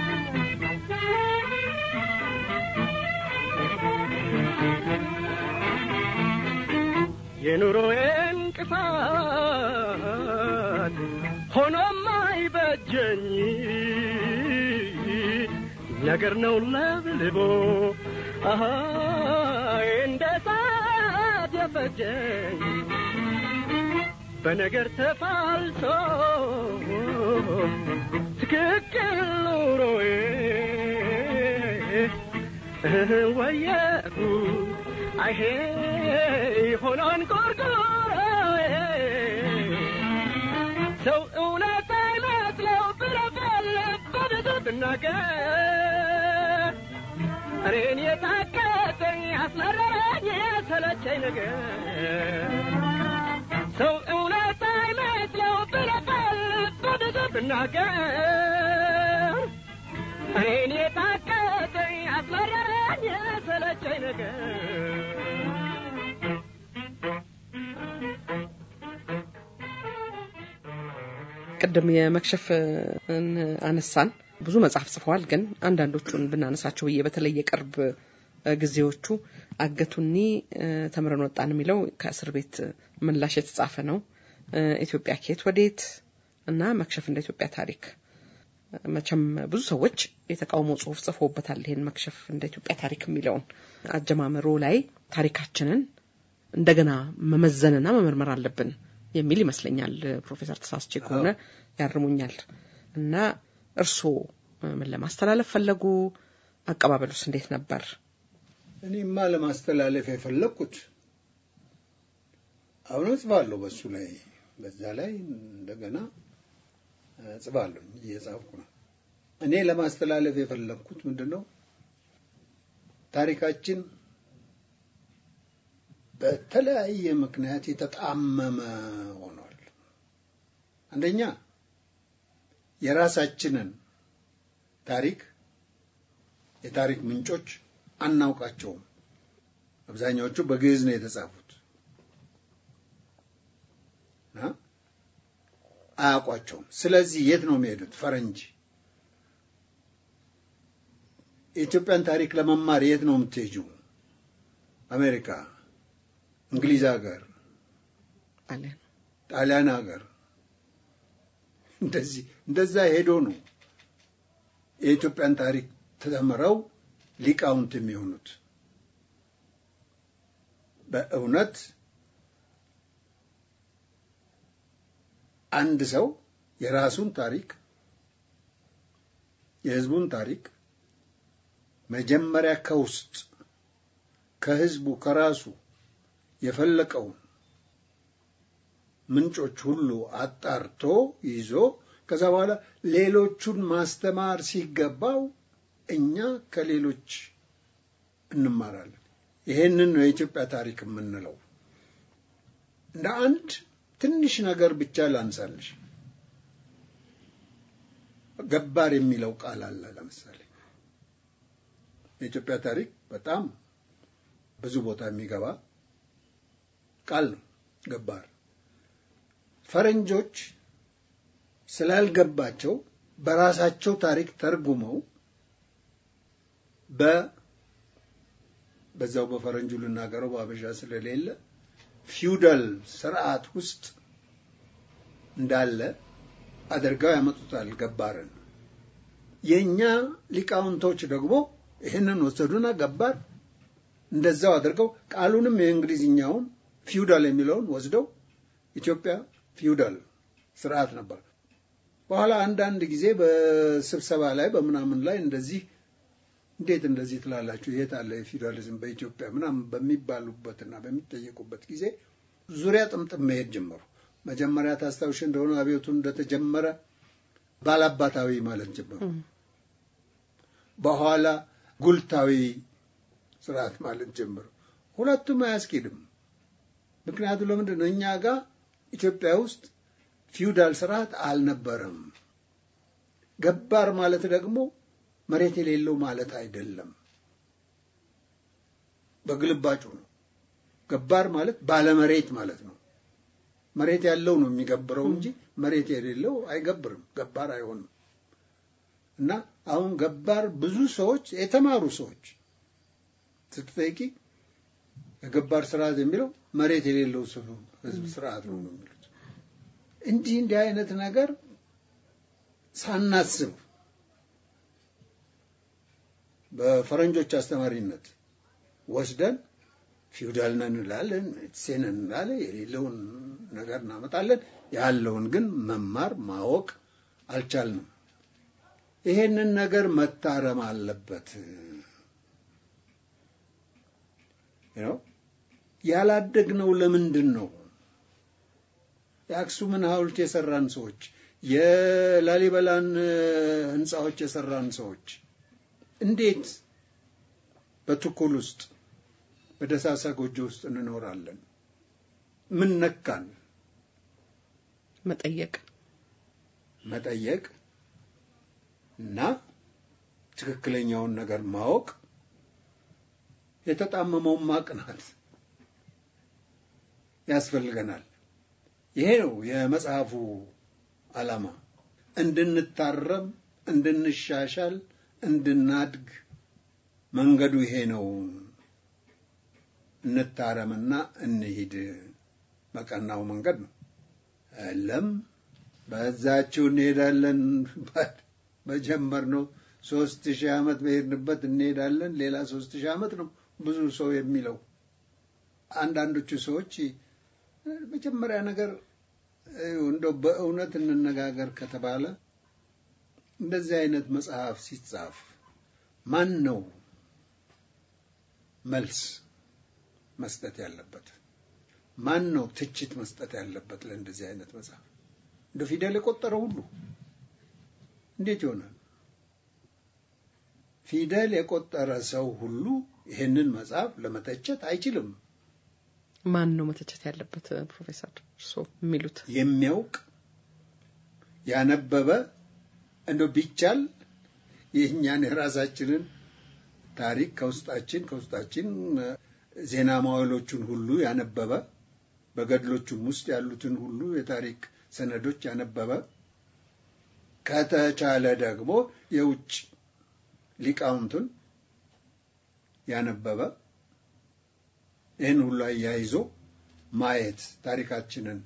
የኑሮዬ እንቅፋት ሆኖም አይበጀኝ ነገር ነው ለብልቦ አሃ እንደ ሳት የፈጀኝ በነገር ተፋልሶ ትክክል ኑሮዬ ወየሁ አይሄ ሆኖን ቆርቆሮዬ ሰው እውነት አይመስለው ብለበል በብዙ ብናገር እኔን የታከተኝ አስመረረኝ የሰለቸኝ ነገር ሰው እውነት አይመስለው ብለበል በብዙ ብናገር እኔን የታከተኝ አስመረረኝ የሰለቸኝ ነገር ቅድም የመክሸፍን አነሳን። ብዙ መጽሐፍ ጽፈዋል። ግን አንዳንዶቹን ብናነሳቸው ብዬ በተለይ የቅርብ እ፣ ጊዜዎቹ አገቱኒ እ፣ ተምረን ወጣን የሚለው ከእስር ቤት ምላሽ የተጻፈ ነው። እ፣ ኢትዮጵያ ከየት ወዴት እና መክሸፍ እንደ ኢትዮጵያ ታሪክ መቼም ብዙ ሰዎች የተቃውሞ ጽሁፍ ጽፎበታል። ይሄን መክሸፍ እንደ ኢትዮጵያ ታሪክ የሚለውን አጀማመሩ ላይ ታሪካችንን እንደገና መመዘንና መመርመር አለብን የሚል ይመስለኛል። ፕሮፌሰር ተሳስቼ ከሆነ ያርሙኛል። እና እርስዎ ምን ለማስተላለፍ ፈለጉ? አቀባበሉስ እንዴት ነበር? እኔማ ለማስተላለፍ የፈለግኩት አሁን እጽፋለሁ በሱ ላይ በዛ ላይ እንደገና እጽፋለሁ እየጻፍኩ ነው። እኔ ለማስተላለፍ የፈለግኩት ምንድን ነው ታሪካችን በተለያየ ምክንያት የተጣመመ ሆኗል። አንደኛ የራሳችንን ታሪክ የታሪክ ምንጮች አናውቃቸውም። አብዛኛዎቹ በግዕዝ ነው የተጻፉት እና አያውቋቸውም። ስለዚህ የት ነው የሚሄዱት? ፈረንጅ የኢትዮጵያን ታሪክ ለመማር የት ነው የምትሄጂው? አሜሪካ፣ እንግሊዝ ሀገር፣ አለ ጣሊያን ሀገር እንደዚህ እንደዛ ሄዶ ነው የኢትዮጵያን ታሪክ ተምረው ሊቃውንት የሚሆኑት። በእውነት አንድ ሰው የራሱን ታሪክ የሕዝቡን ታሪክ መጀመሪያ ከውስጥ ከሕዝቡ ከራሱ የፈለቀውን ምንጮች ሁሉ አጣርቶ ይዞ ከዛ በኋላ ሌሎቹን ማስተማር ሲገባው እኛ ከሌሎች እንማራለን። ይሄንን ነው የኢትዮጵያ ታሪክ የምንለው። እንደ አንድ ትንሽ ነገር ብቻ ላንሳልሽ። ገባር የሚለው ቃል አለ። ለምሳሌ የኢትዮጵያ ታሪክ በጣም ብዙ ቦታ የሚገባ ቃል ነው ገባር። ፈረንጆች ስላልገባቸው በራሳቸው ታሪክ ተርጉመው በ በዛው በፈረንጁ ልናገረው በአበሻ ስለሌለ ፊውዳል ስርዓት ውስጥ እንዳለ አድርገው ያመጡታል ገባርን። የእኛ ሊቃውንቶች ደግሞ ይህንን ወሰዱና ገባር እንደዛው አድርገው ቃሉንም የእንግሊዝኛውን ፊውዳል የሚለውን ወስደው ኢትዮጵያ ፊውዳል ስርዓት ነበር። በኋላ አንዳንድ ጊዜ በስብሰባ ላይ በምናምን ላይ እንደዚህ እንዴት እንደዚህ ትላላችሁ? የት አለ የፊውዳሊዝም በኢትዮጵያ ምናምን በሚባሉበትና በሚጠየቁበት ጊዜ ዙሪያ ጥምጥም መሄድ ጀመሩ። መጀመሪያ ታስታውሽ እንደሆነ አብዮቱ እንደተጀመረ ባላባታዊ ማለት ጀመሩ። በኋላ ጉልታዊ ስርዓት ማለት ጀመሩ። ሁለቱም አያስኬድም። ምክንያቱ ለምንድን ነው? እኛ ጋር ኢትዮጵያ ውስጥ ፊውዳል ስርዓት አልነበረም። ገባር ማለት ደግሞ መሬት የሌለው ማለት አይደለም። በግልባጩ ነው። ገባር ማለት ባለመሬት ማለት ነው። መሬት ያለው ነው የሚገብረው እንጂ መሬት የሌለው አይገብርም፣ ገባር አይሆንም። እና አሁን ገባር ብዙ ሰዎች የተማሩ ሰዎች ስትጠይቂ የገባር ስርዓት የሚለው መሬት የሌለው ህዝብ ስርዓት ነው ነው የሚሉት። እንዲህ እንዲህ አይነት ነገር ሳናስብ በፈረንጆች አስተማሪነት ወስደን ፊውዳል ነን እንላለን፣ ሴን እንላለን፣ የሌለውን ነገር እናመጣለን። ያለውን ግን መማር ማወቅ አልቻልንም። ይሄንን ነገር መታረም አለበት። ነው ያላደግነው ለምንድን ነው? የአክሱምን ሐውልት የሰራን ሰዎች፣ የላሊበላን ህንፃዎች የሰራን ሰዎች እንዴት በቱኩል ውስጥ በደሳሳ ጎጆ ውስጥ እንኖራለን? ምን ነካን? መጠየቅ መጠየቅ እና ትክክለኛውን ነገር ማወቅ የተጣመመውን ማቅናት ያስፈልገናል። ይሄ ነው የመጽሐፉ ዓላማ። እንድንታረም እንድንሻሻል እንድናድግ መንገዱ ይሄ ነው። እንታረምና እንሂድ በቀናው መንገድ ነው። የለም በዛችው እንሄዳለን በጀመርነው ሶስት ሺህ ዓመት በሄድንበት እንሄዳለን። ሌላ ሶስት ሺህ ዓመት ነው ብዙ ሰው የሚለው። አንዳንዶቹ ሰዎች መጀመሪያ ነገር እንደው በእውነት እንነጋገር ከተባለ እንደዚህ አይነት መጽሐፍ ሲጻፍ ማን ነው መልስ መስጠት ያለበት? ማን ነው ትችት መስጠት ያለበት ለእንደዚህ አይነት መጽሐፍ? እንደ ፊደል የቆጠረ ሁሉ እንዴት ይሆናል? ፊደል የቆጠረ ሰው ሁሉ ይህንን መጽሐፍ ለመተቸት አይችልም። ማን ነው መተቸት ያለበት? ፕሮፌሰር እርስዎ የሚሉት የሚያውቅ ያነበበ እንደው ቢቻል የእኛን የራሳችንን ታሪክ ከውስጣችን ከውስጣችን ዜና ማዋሎቹን ሁሉ ያነበበ በገድሎቹም ውስጥ ያሉትን ሁሉ የታሪክ ሰነዶች ያነበበ ከተቻለ ደግሞ የውጭ ሊቃውንቱን ያነበበ ይህን ሁሉ አያይዞ ማየት ታሪካችንን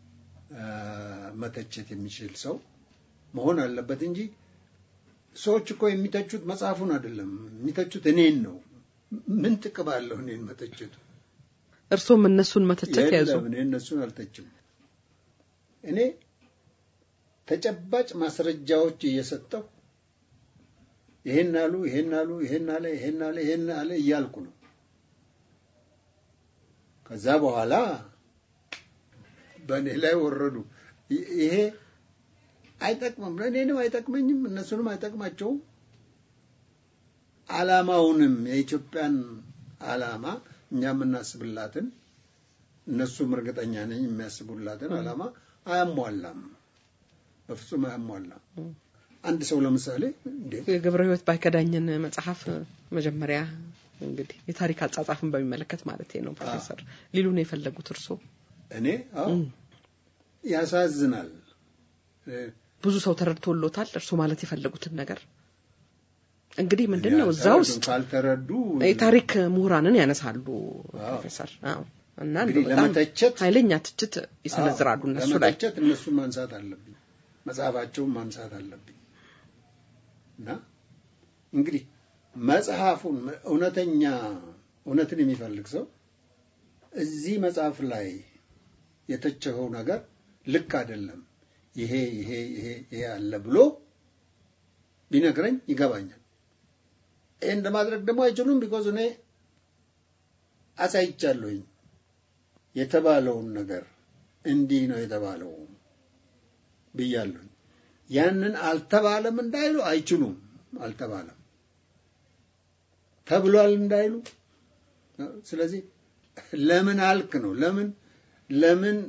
መተቸት የሚችል ሰው መሆን አለበት እንጂ ሰዎች እኮ የሚተቹት መጽሐፉን አይደለም፣ የሚተቹት እኔን ነው። ምን ጥቅም አለው እኔን መተቸቱ? እርስዎም እነሱን መተቸት ያዙ። የለም፣ እኔ እነሱን አልተችም። እኔ ተጨባጭ ማስረጃዎች እየሰጠሁ ይሄን አሉ፣ ይሄን አሉ፣ ይሄን አለ፣ ይሄን አለ፣ ይሄን አለ እያልኩ ነው። ከዛ በኋላ በእኔ ላይ ወረዱ። ይሄ አይጠቅምም፣ ለእኔንም አይጠቅመኝም፣ እነሱንም አይጠቅማቸውም። ዓላማውንም የኢትዮጵያን ዓላማ እኛ የምናስብላትን እነሱም እርግጠኛ ነኝ የሚያስቡላትን ዓላማ አያሟላም፣ በፍጹም አያሟላም። አንድ ሰው ለምሳሌ እንዴ የገብረ ሕይወት ባይከዳኝን መጽሐፍ መጀመሪያ እንግዲህ የታሪክ አጻጻፍን በሚመለከት ማለት ነው ፕሮፌሰር ሊሉ ነው የፈለጉት እርስዎ? እኔ አዎ ያሳዝናል። ብዙ ሰው ተረድቶሎታል እርስዎ ማለት የፈለጉትን ነገር እንግዲህ ምንድን ነው እዛ ያልተረዱ ውስጥ ካልተረዱ የታሪክ ምሁራንን ያነሳሉ ፕሮፌሰር አዎ። እና እንደው እንግዲህ በጣም ለመተቸት ኃይለኛ ትችት ይሰነዝራሉ አዎ፣ እነሱ ላይ ለመተቸት እነሱን ማንሳት አለብኝ፣ መጽሐፋቸውን ማንሳት አለብኝ። እና እንግዲህ መጽሐፉን እውነተኛ እውነትን የሚፈልግ ሰው እዚህ መጽሐፍ ላይ የተቸኸው ነገር ልክ አይደለም፣ ይሄ ይሄ ይሄ ይሄ አለ ብሎ ቢነግረኝ ይገባኛል። ይህን ለማድረግ ደግሞ አይችሉም። ቢኮዝ እኔ አሳይቻለሁኝ የተባለውን ነገር እንዲህ ነው የተባለው ብያለሁኝ። ያንን አልተባለም እንዳይሉ አይችሉም። አልተባለም ተብሏል እንዳይሉ። ስለዚህ ለምን አልክ ነው። ለምን ለምን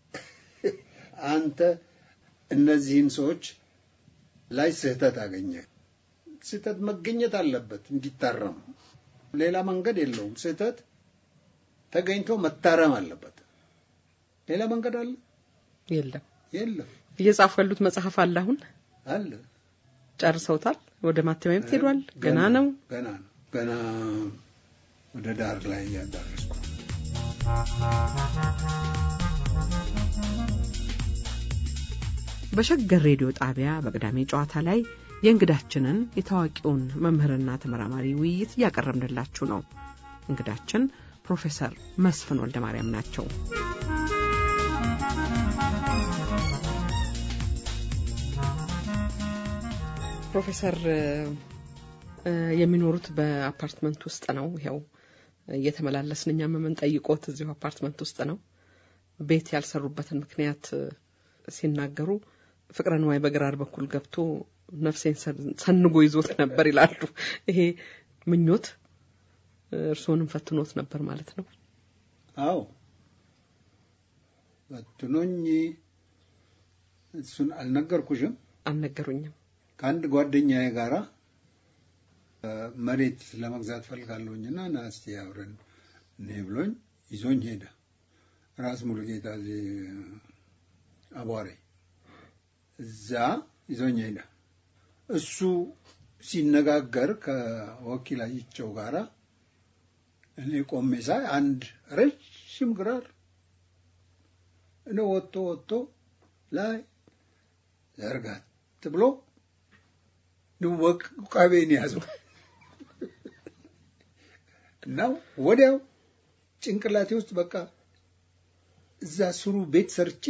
አንተ እነዚህን ሰዎች ላይ ስህተት አገኘ? ስህተት መገኘት አለበት እንዲታረም። ሌላ መንገድ የለውም። ስህተት ተገኝቶ መታረም አለበት። ሌላ መንገድ አለ? የለም የለም። እየጻፉ ያሉት መጽሐፍ አለ አሁን አለ ጨርሰውታል ወደ ማተሚያ ቤት ሄዷል ገና ነው ገና ነው። ገና ወደ ዳር ላይ እያዳረስኩ ነው። በሸገር ሬዲዮ ጣቢያ በቅዳሜ ጨዋታ ላይ የእንግዳችንን የታዋቂውን መምህርና ተመራማሪ ውይይት እያቀረብንላችሁ ነው። እንግዳችን ፕሮፌሰር መስፍን ወልደ ማርያም ናቸው። ፕሮፌሰር እ፣ የሚኖሩት በአፓርትመንት ውስጥ ነው። ይኸው እየተመላለስን እኛም የምንጠይቆት እዚሁ አፓርትመንት ውስጥ ነው። ቤት ያልሰሩበትን ምክንያት እ፣ ሲናገሩ ፍቅረ ንዋይ በግራር በኩል ገብቶ ነፍሴን ሰን- ሰንጎ ይዞት ነበር ይላሉ። ይሄ ምኞት እ፣ እርስዎንም ፈትኖት ነበር ማለት ነው። አዎ በትኖኝ እሱን አልነገርኩሽም። አልነገሩኝም። ከአንድ ጓደኛዬ ጋራ እ፣ መሬት ለመግዛት ፈልጋለሁኝና ና እስቲ አብረን እኔ ብሎኝ ይዞኝ ሄደ። ራስ ሙሉጌታ እዚህ አቧሬ እዛ ይዞኝ ሄደ። እሱ ሲነጋገር ከወኪላቸው ጋራ እኔ ቆሜ ሳይ አንድ ረዥም ግራር እኔ ወጥቶ ወጥቶ ላይ ዘርጋት ብሎ ውቃቤን ያዘው እና ወዲያው ጭንቅላቴ ውስጥ በቃ እዛ ስሩ ቤት ሰርቼ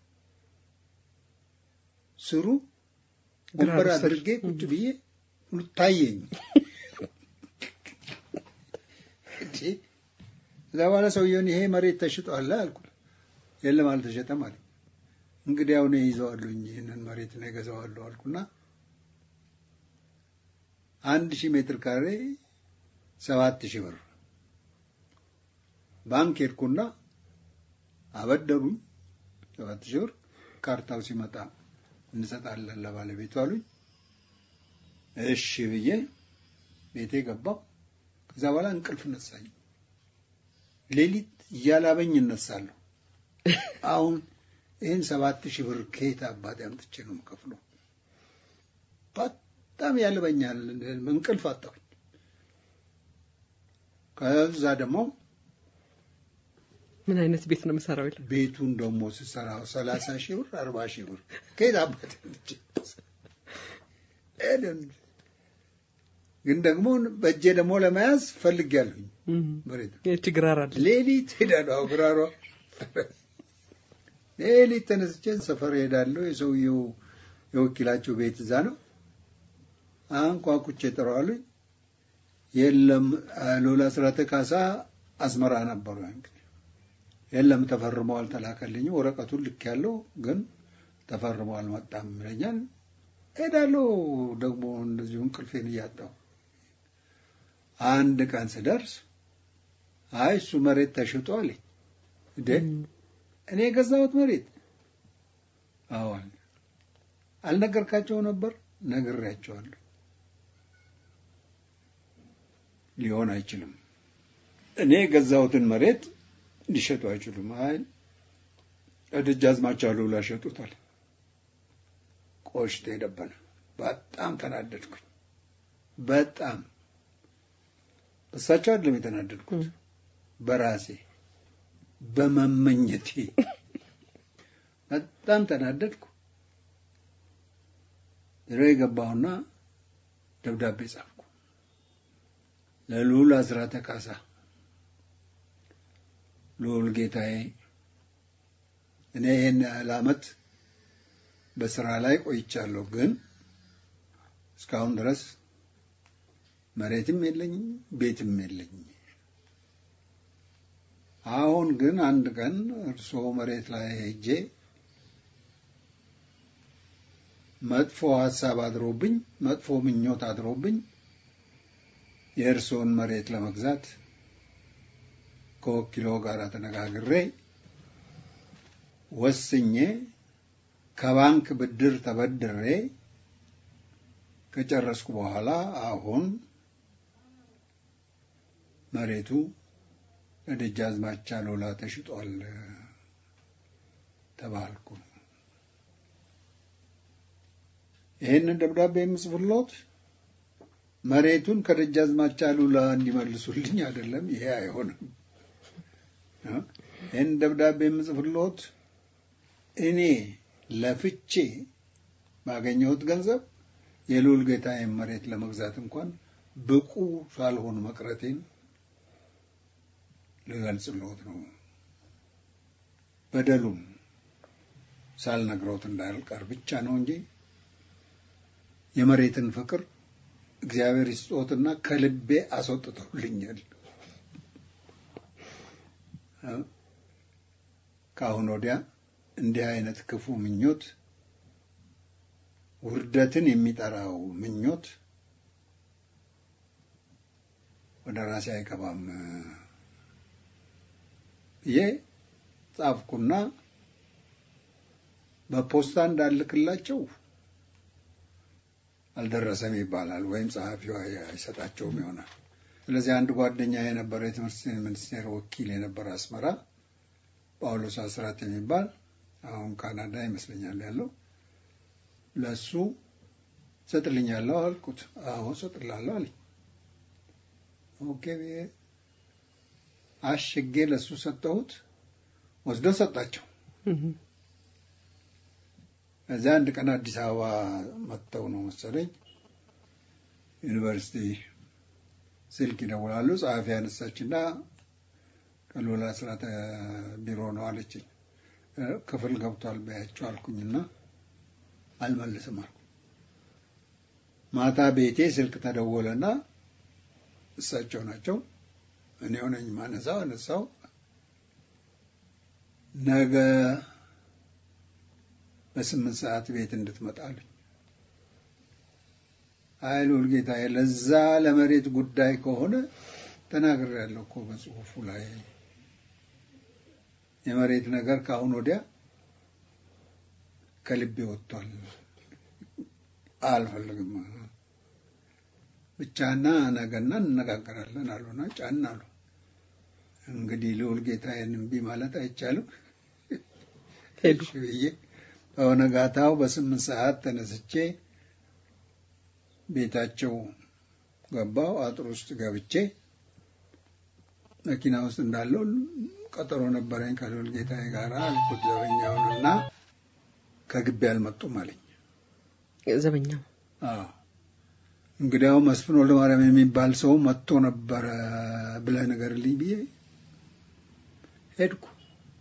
ስሩ ወንበር አድርጌ ቁጭ ብዬ ታየኝ። እዛ በኋላ ሰውየውን ይሄ መሬት ተሽጧል አልኩ። የለም አልተሸጠም አለ። እንግዲህ አሁን ይዘዋለሁኝ ይህንን መሬት ነው የገዛዋለሁ አልኩና አንድ ሺህ ሜትር ካሬ ሰባት ሺህ ብር ባንክ ሄድኩና አበደሩኝ ሰባት ሺህ ብር ካርታው ሲመጣ እንሰጣለን ለባለቤቱ አሉኝ። እሺ ብዬ ቤቴ ገባው። ከዛ በኋላ እንቅልፍ ነሳኝ። ሌሊት እያላበኝ እነሳለሁ። አሁን ይህን ሰባት ሺህ ብር ከየት አባቴ አምጥቼ ነው የምከፍለው? በጣም ያልበኛል። እንቅልፍ አጣሁኝ። ከዛ ደግሞ ምን አይነት ቤት ነው የምሰራው ይላል። ቤቱን ደግሞ ስሰራው ሰላሳ ሺህ ብር አርባ ሺህ ብር ከየት አባቴ አምጥቼ ግን ደግሞ በእጄ ደግሞ ለመያዝ ፈልጌያለሁኝ። መሬት ችግራር አለ። ሌሊት ሄዳለሁ። አጉራሯ ሌሊት ተነስቼ ሰፈር ሄዳለሁ። የሰውየው የወኪላቸው ቤት እዛ ነው። አንኳኩቼ ጠራዋሉኝ። የለም ሎላ ስራተ ካሳ አስመራ ነበሩ። እንግዲህ የለም ተፈርመው አልተላከልኝም። ወረቀቱን ልክ ያለው ግን ተፈርመው አልመጣም ይለኛል። ሄዳለሁ ደግሞ እንደዚሁ እንቅልፌን እያጣሁ አንድ ቀን ስደርስ አይ እሱ መሬት ተሽጦ አለኝ። እንዴ እኔ የገዛሁት መሬት? አዎን። አልነገርካቸው ነበር? ነግሬያቸዋለሁ። ሊሆን አይችልም። እኔ የገዛሁትን መሬት ሊሸጡ አይችሉም። አይ ደጃዝማች አሉላ ሸጡታል። ቆሽቴ ደበነ። በጣም ተናደድኩኝ። በጣም እሳቸው አይደለም የተናደድኩት፣ በራሴ በመመኘቴ በጣም ተናደድኩ። ድሮ የገባሁና ደብዳቤ ጻፍኩ ለልዑል አስራተ ካሳ። ልዑል ጌታዬ፣ እኔ ይህን ያህል ዓመት በስራ ላይ ቆይቻለሁ፣ ግን እስካሁን ድረስ መሬትም የለኝም ቤትም የለኝም። አሁን ግን አንድ ቀን እርስዎ መሬት ላይ ሄጄ መጥፎ ሀሳብ አድሮብኝ መጥፎ ምኞት አድሮብኝ የእርስዎን መሬት ለመግዛት ከወኪሎ ጋር ተነጋግሬ ወስኜ ከባንክ ብድር ተበድሬ ከጨረስኩ በኋላ አሁን መሬቱ ለደጃዝማች አሉላ ተሽጧል ተባልኩ። ይህንን ደብዳቤ የምጽፍሎት መሬቱን ከደጃዝማች አሉላ እንዲመልሱልኝ አይደለም። ይሄ አይሆንም። ይህን ደብዳቤ የምጽፍሎት እኔ ለፍቼ ባገኘሁት ገንዘብ የልዑል ጌታዬን መሬት ለመግዛት እንኳን ብቁ ሳልሆን መቅረቴን ልገልጽልዎት ነው። በደሉም ሳልነግረውት እንዳልቀር ብቻ ነው እንጂ የመሬትን ፍቅር እግዚአብሔር ይስጦትና ከልቤ አስወጥተውልኛል። ከአሁን ወዲያ እንዲህ አይነት ክፉ ምኞት፣ ውርደትን የሚጠራው ምኞት ወደ ራሴ አይገባም ብዬ ጻፍኩና በፖስታ እንዳልክላቸው አልደረሰም ይባላል፣ ወይም ጸሐፊው አይሰጣቸውም ይሆናል። ስለዚህ አንድ ጓደኛ የነበረ የትምህርት ሚኒስቴር ወኪል የነበረ አስመራ ጳውሎስ አስራት የሚባል አሁን ካናዳ ይመስለኛል ያለው ለሱ ሰጥልኛለሁ አልኩት። አዎ ሰጥላለሁ አለኝ። ኦኬ ብዬ አሽጌ ለሱ ሰጠሁት። ወስዶ ሰጣቸው። እዚያ አንድ ቀን አዲስ አበባ መጥተው ነው መሰለኝ ዩኒቨርሲቲ ስልክ ይደውላሉ። ጸሐፊ ያነሳችና ቀሎላ ስራተ ቢሮ ነው አለችኝ። ክፍል ገብቷል በያቸው አልኩኝና አልመልስም አልኩ። ማታ ቤቴ ስልክ ተደወለና እሳቸው ናቸው። እኔ ሆነኝ ማነሳው አነሳው። ነገ በስምንት ሰዓት ቤት እንድትመጣ አሉኝ። አይ ልዑል ጌታዬ፣ ለዛ ለመሬት ጉዳይ ከሆነ ተናግሬያለሁ እኮ በጽሁፉ ላይ የመሬት ነገር ከአሁን ወዲያ ከልቤ ወጥቷል፣ አልፈልግም። ብቻና ነገና እንነጋገራለን አሉና ጫን አሉ። እንግዲህ ልዑል ጌታዬን እምቢ ማለት አይቻልም። ሄዱ። እሺ ብዬ በነጋታው በስምንት ሰዓት ተነስቼ ቤታቸው ገባው። አጥር ውስጥ ገብቼ መኪና ውስጥ እንዳለው ቀጠሮ ነበረኝ ከልዑል ጌታዬ ጋር አልኩት ዘበኛውንና ከግቢ አልመጡም አለኝ። ዘበኛው አዎ እንግዲያው መስፍን ወልደ ማርያም የሚባል ሰው መጥቶ ነበረ ብለህ ንገርልኝ ብዬ ሄድኩ።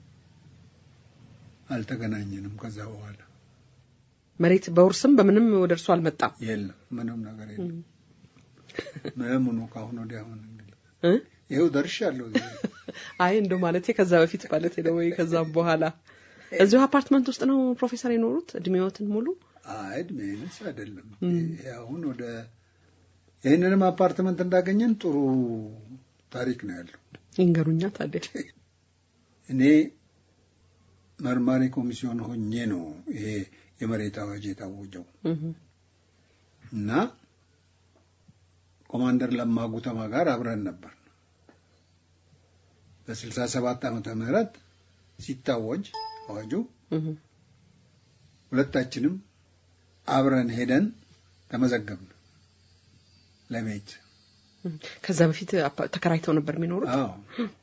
አልተገናኘንም። ከዛ በኋላ መሬት በውርስም በምንም ወደ እርሱ አልመጣም። የለም ምንም ነገር የለም። ምኑ ከአሁን ወዲያ አሁን እንግዲህ እ? ይኸው ደርሻለሁ። እዚህ አይ እንደው ማለቴ ከዛ በፊት ማለት ነው ወይ ከዛም በኋላ እዚሁ አፓርትመንት ውስጥ ነው ፕሮፌሰር የኖሩት እድሜዎትን ሙሉ? አይ እድሜንስ አይደለም። ይሄ አሁን ወደ ይህንንም አፓርትመንት እንዳገኘን ጥሩ ታሪክ ነው ያለው። ይንገሩኛ ታዲያ። እኔ መርማሪ ኮሚሲዮን ሆኜ ነው ይሄ የመሬት አዋጅ የታወጀው እህ እና ኮማንደር ለማ ጉተማ ጋር አብረን ነበር። በስልሳ ሰባት ዓመተ ምህረት ሲታወጅ አዋጁ እህ ሁለታችንም አብረን ሄደን ተመዘገብን ለቤት። እህ። ከዛ በፊት አፓ- ተከራይተው ነበር የሚኖሩት? አዎ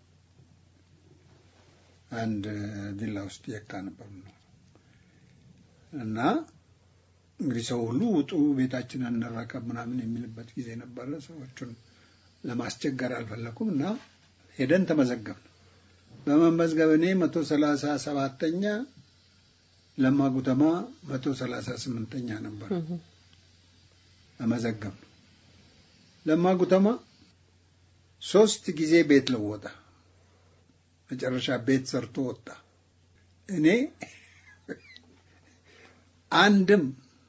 አንድ ቪላ ውስጥ የካ ነበር የምንኖረው። እና እንግዲህ ሰው ሁሉ ውጡ ቤታችንን እንረከብ ምናምን የሚልበት ጊዜ ነበረ። ሰዎቹን ለማስቸገር አልፈለኩም እና ሄደን ተመዘገብን። በመመዝገብ እኔ መቶ ሰላሳ ሰባተኛ ለማ ጉተማ መቶ ሰላሳ ስምንተኛ ነበር እህ ተመዘገብን። ለማ ጉተማ ሶስት ጊዜ ቤት ለወጠ። መጨረሻ ቤት ሰርቶ ወጣ። እኔ አንድም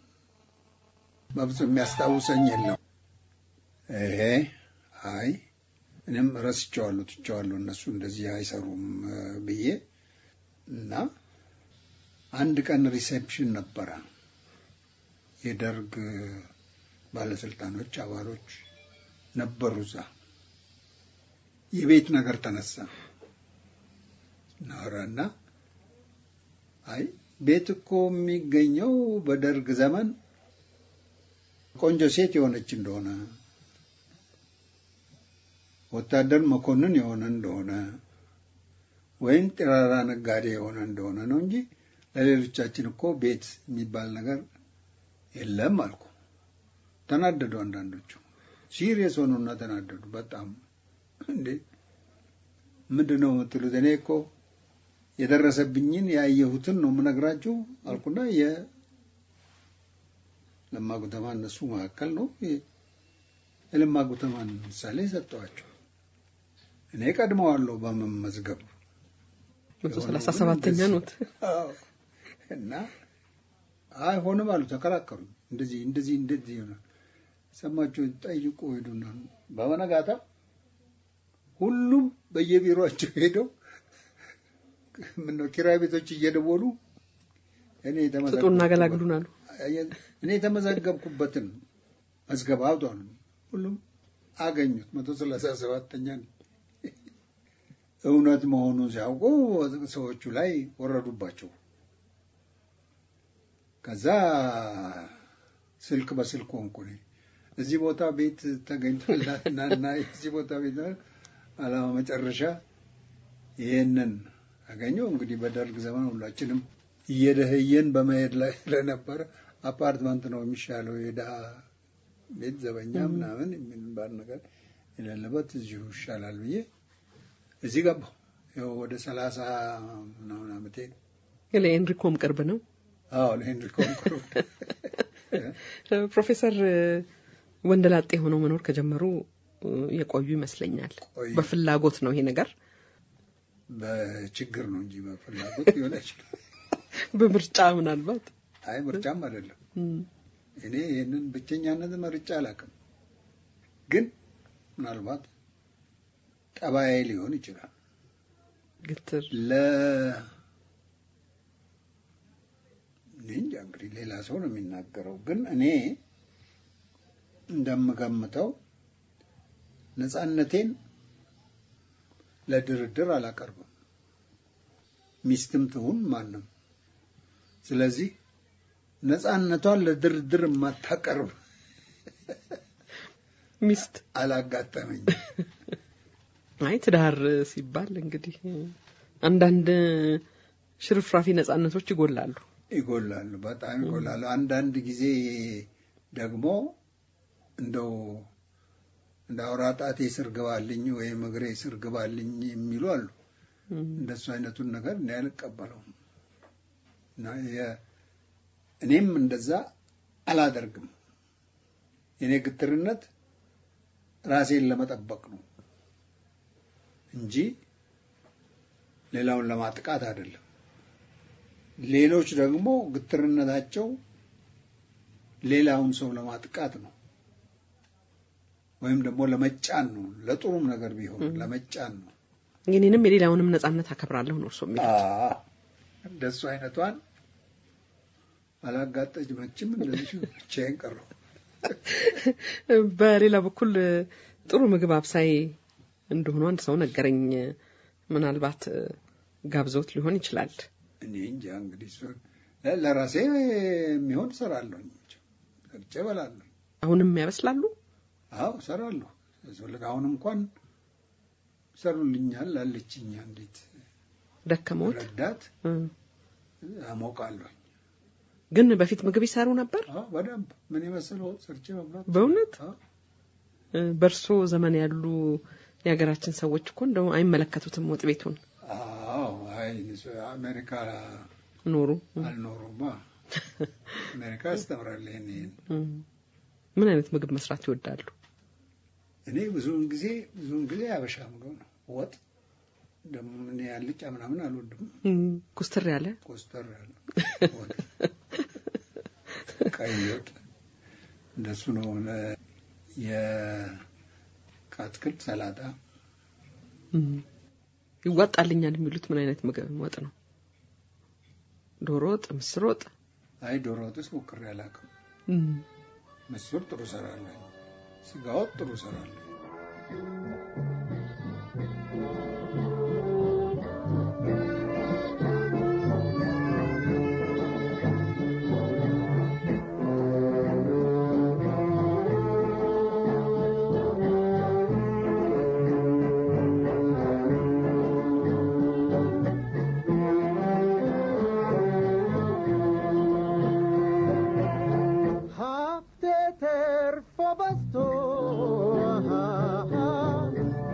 በብዙ የሚያስታውሰኝ የለም። ይሄ አይ እኔም ረስቸዋለሁ፣ ትቸዋለሁ፣ እነሱ እንደዚህ አይሰሩም እ ብዬ እና አንድ ቀን ሪሴፕሽን ነበረ። የደርግ ባለስልጣኖች አባሎች ነበሩ እዛ። የቤት ነገር ተነሳ ናወራና አይ ቤት እኮ የሚገኘው በደርግ ዘመን ቆንጆ ሴት የሆነች እንደሆነ ወታደር መኮንን የሆነ እንደሆነ ወይም ጥራራ ነጋዴ የሆነ እንደሆነ ነው እንጂ ለሌሎቻችን እኮ ቤት የሚባል ነገር የለም አልኩ። ተናደዱ። አንዳንዶቹ ሲሪየስ ሆኑና ተናደዱ በጣም እንዴ ምንድን ነው የምትሉት? እኔ እኮ የደረሰብኝን ያየሁትን ነው የምነግራችሁ አልኩና የለማ ጉተማ እነሱ መካከል ነው የለማ ጉተማን ምሳሌ ሰጠዋቸው። እኔ ቀድመዋለሁ በመመዝገብ መቶ ሰላሳ ሰባተኛ ኖት። አዎ። እና አይሆንም አሉ፣ ተከራከሩ። እንደዚህ እንደዚህ እንደዚህ ይሆናል ሰማችሁ፣ ጠይቁ ሄዱና በመነጋታ ሁሉም በየቢሮአቸው ሄደው ምነው ኪራይ ቤቶች እየደወሉ እኔ ስጡና አገላግሉን አሉ። እኔ የተመዘገብኩበትን መዝገብ አውጧል። ሁሉም አገኙት። መቶ ሰላሳ ሰባተኛ እውነት መሆኑን ሲያውቁ ሰዎቹ ላይ ወረዱባቸው። ከዛ ስልክ በስልክ ሆንኩ እኔ። እዚህ ቦታ ቤት ተገኝቶላትና እና እዚህ ቦታ ቤት አላማ መጨረሻ ይህንን አገኘው። እንግዲህ በደርግ ዘመን ሁላችንም እየደህየን በመሄድ ላይ ስለነበረ አፓርትመንት ነው የሚሻለው የድሀ ቤት ዘበኛ ምናምን የሚባል ነገር የሌለበት እዚሁ ይሻላል ብዬ እዚህ ገባሁ። ይኸው ወደ ሰላሳ ምናምን ዓመቴ ነው። ለኤንሪኮም ቅርብ ነው። አዎ ለሄንሪ ኮንኩር ፕሮፌሰር ወንደላጤ ሆነው መኖር ከጀመሩ የቆዩ ይመስለኛል። ቆዩ። በፍላጎት ነው ይሄ ነገር፣ በችግር ነው እንጂ በፍላጎት ሊሆን አይችልም። በምርጫ ምናልባት አይ ምርጫም አይደለም። እም፣ እኔ ይህንን ብቸኛነት መርጫ አላውቅም። ግን ምናልባት ጠባዬ ሊሆን ይችላል። ግትር ለ እኔ እንጃ እንግዲህ ሌላ ሰው ነው የሚናገረው። ግን እኔ እንደምገምተው ነጻነቴን ለድርድር አላቀርብም፣ ሚስትም ትሁን ማንም። ስለዚህ ነጻነቷን ለድርድር የማታቀርብ ሚስት አላጋጠመኝ። አይ ትዳር ሲባል እንግዲህ አንዳንድ ሽርፍራፊ ነጻነቶች ይጎላሉ። ይጎላሉ፣ በጣም ይጎላሉ። አንዳንድ ጊዜ ደግሞ እንደው እንደ አውራ ጣቴ ስር ግባልኝ ወይም እግሬ ስር ግባልኝ የሚሉ አሉ። እም፣ እንደሱ አይነቱን ነገር እኔ አልቀበለውም እና የ- እኔም እንደዛ አላደርግም። የኔ ግትርነት ራሴን ለመጠበቅ ነው እንጂ ሌላውን ለማጥቃት አይደለም። ሌሎች ደግሞ ግትርነታቸው ሌላውን ሰው ለማጥቃት ነው ወይም ደግሞ ለመጫን ነው። ለጥሩም ነገር ቢሆን ለመጫን ነው። የኔንም የሌላውንም ነጻነት አከብራለሁ ነው እርሶ የሚለው። አዎ፣ እንደሱ አይነቷን አላጋጠመችም። እንደዚህ ብቻዬን ቀረሁ። በሌላ በኩል ጥሩ ምግብ አብሳይ እንደሆኑ አንድ ሰው ነገረኝ። ምናልባት ጋብዘውት ሊሆን ይችላል። እኔ እንጃ እንግዲህ እሱ ለራሴ የሚሆን እሰራለሁ፣ ሰርቼ እበላለሁ። አሁንም ያበስላሉ። አዎ እሰራለሁ። ያስፈልግ አሁን እንኳን ይሰሩልኛል አለችኝ አንዲት ደከመዎት? ረዳት እ፣ አሞቃለሁ። ግን በፊት ምግብ ይሰሩ ነበር። አዎ በደንብ ምን የመሰለ ወጥ ሰርቼ መብላት በእውነት አዎ። እ፣ በእርሶ ዘመን ያሉ የሀገራችን ሰዎች እኮ እንደው አይመለከቱትም ወጥ ቤቱን አዎ አይ አሜሪካ ኖሩ። አልኖሩማ። አሜሪካ ያስተምራል ይሄን ይሄን እ፣ ምን አይነት ምግብ መስራት ይወዳሉ? እኔ ብዙውን ጊዜ ብዙውን ጊዜ ያበሻ ምግብ ነው ወጥ ደግሞ እኔ ያልጫ ምናምን አልወድም። እ፣ ኩስትር ያለ ኮስተር ያለ ወጥ፣ ቀይ ወጥ እንደሱ ነው። ለ- የአትክልት ሰላጣ እ፣ ይዋጣልኛል የሚሉት ምን አይነት ምግብ ወጥ ነው? ዶሮ ወጥ፣ ምስር ወጥ? አይ ዶሮ ወጥስ ሞክሬ አላውቅም። እ፣ ምስር ጥሩ እሰራለሁ። ስጋ ወጥ ጥሩ እሰራለሁ። ሀብቴ ተርፎ በዝቶ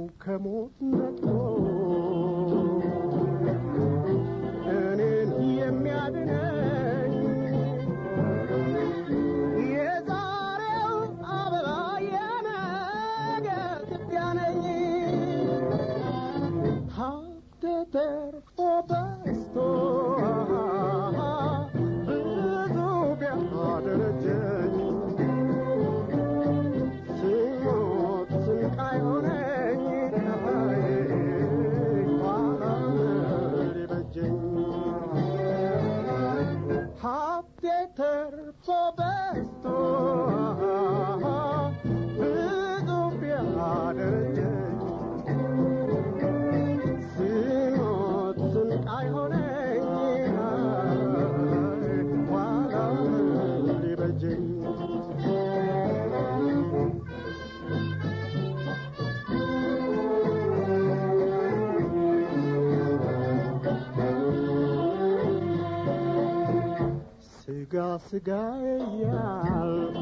ከሞት ነጥቶ እኔን የሚያድነኝ የዛሬው አበባ የነገ ትቢያ ነኝ ሀብቴ ተርፎ በዝቶ ብዙ ቢያደረጀኝ ስሞት ስንቃይ ሆነኝ ኋላ ሊበጀኝ ሀብቴ ተርፎ በዝቶ ብዙ ቢያደረጀኝ ስሞት ስንቃይ ሆነኝ ኋላ ሊበጀኝ ስጋ ስጋ እያልኩ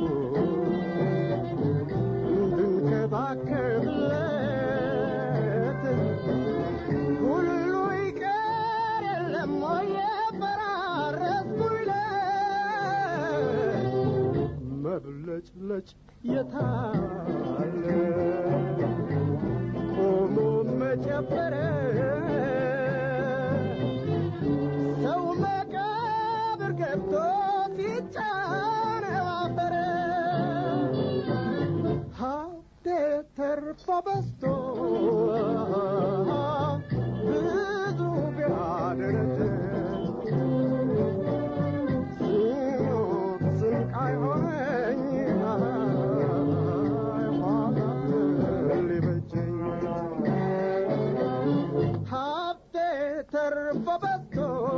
እንድንከባከብለት ሁሉ ይቀር የለም ወይ የፈራረስኩለት መብለጭለጭ የታለ ቆሞ መጨበረ ሰው መቃብር ገብቶ ሲጫነው አፈረ ሀብቴ ተርፎ በዝቶ ብዙ ቢያደረጀ ሲሞት ስንቃይ ሆነኝ ኋላ ሊበጀኝ ሀብቴ ተርፎ በዝቶ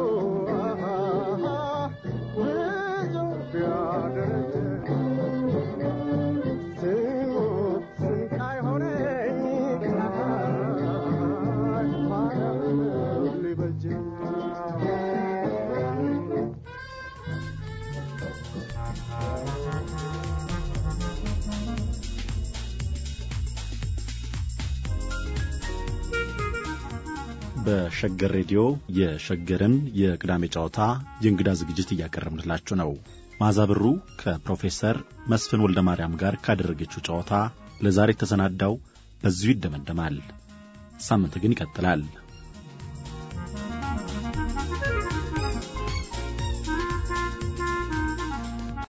ብዙ ቢያደረጀ ስሞት ስንቃይ ሆነኝ ኋላ ሊበጀኝ በሸገር ሬዲዮ የሸገርን የቅዳሜ ጨዋታ የእንግዳ ዝግጅት እያቀረብንላችሁ ነው። ማዛ ብሩ ከፕሮፌሰር መስፍን ወልደ ማርያም ጋር ካደረገችው ጨዋታ ለዛሬ የተሰናዳው በዚሁ ይደመደማል። ሳምንት ግን ይቀጥላል።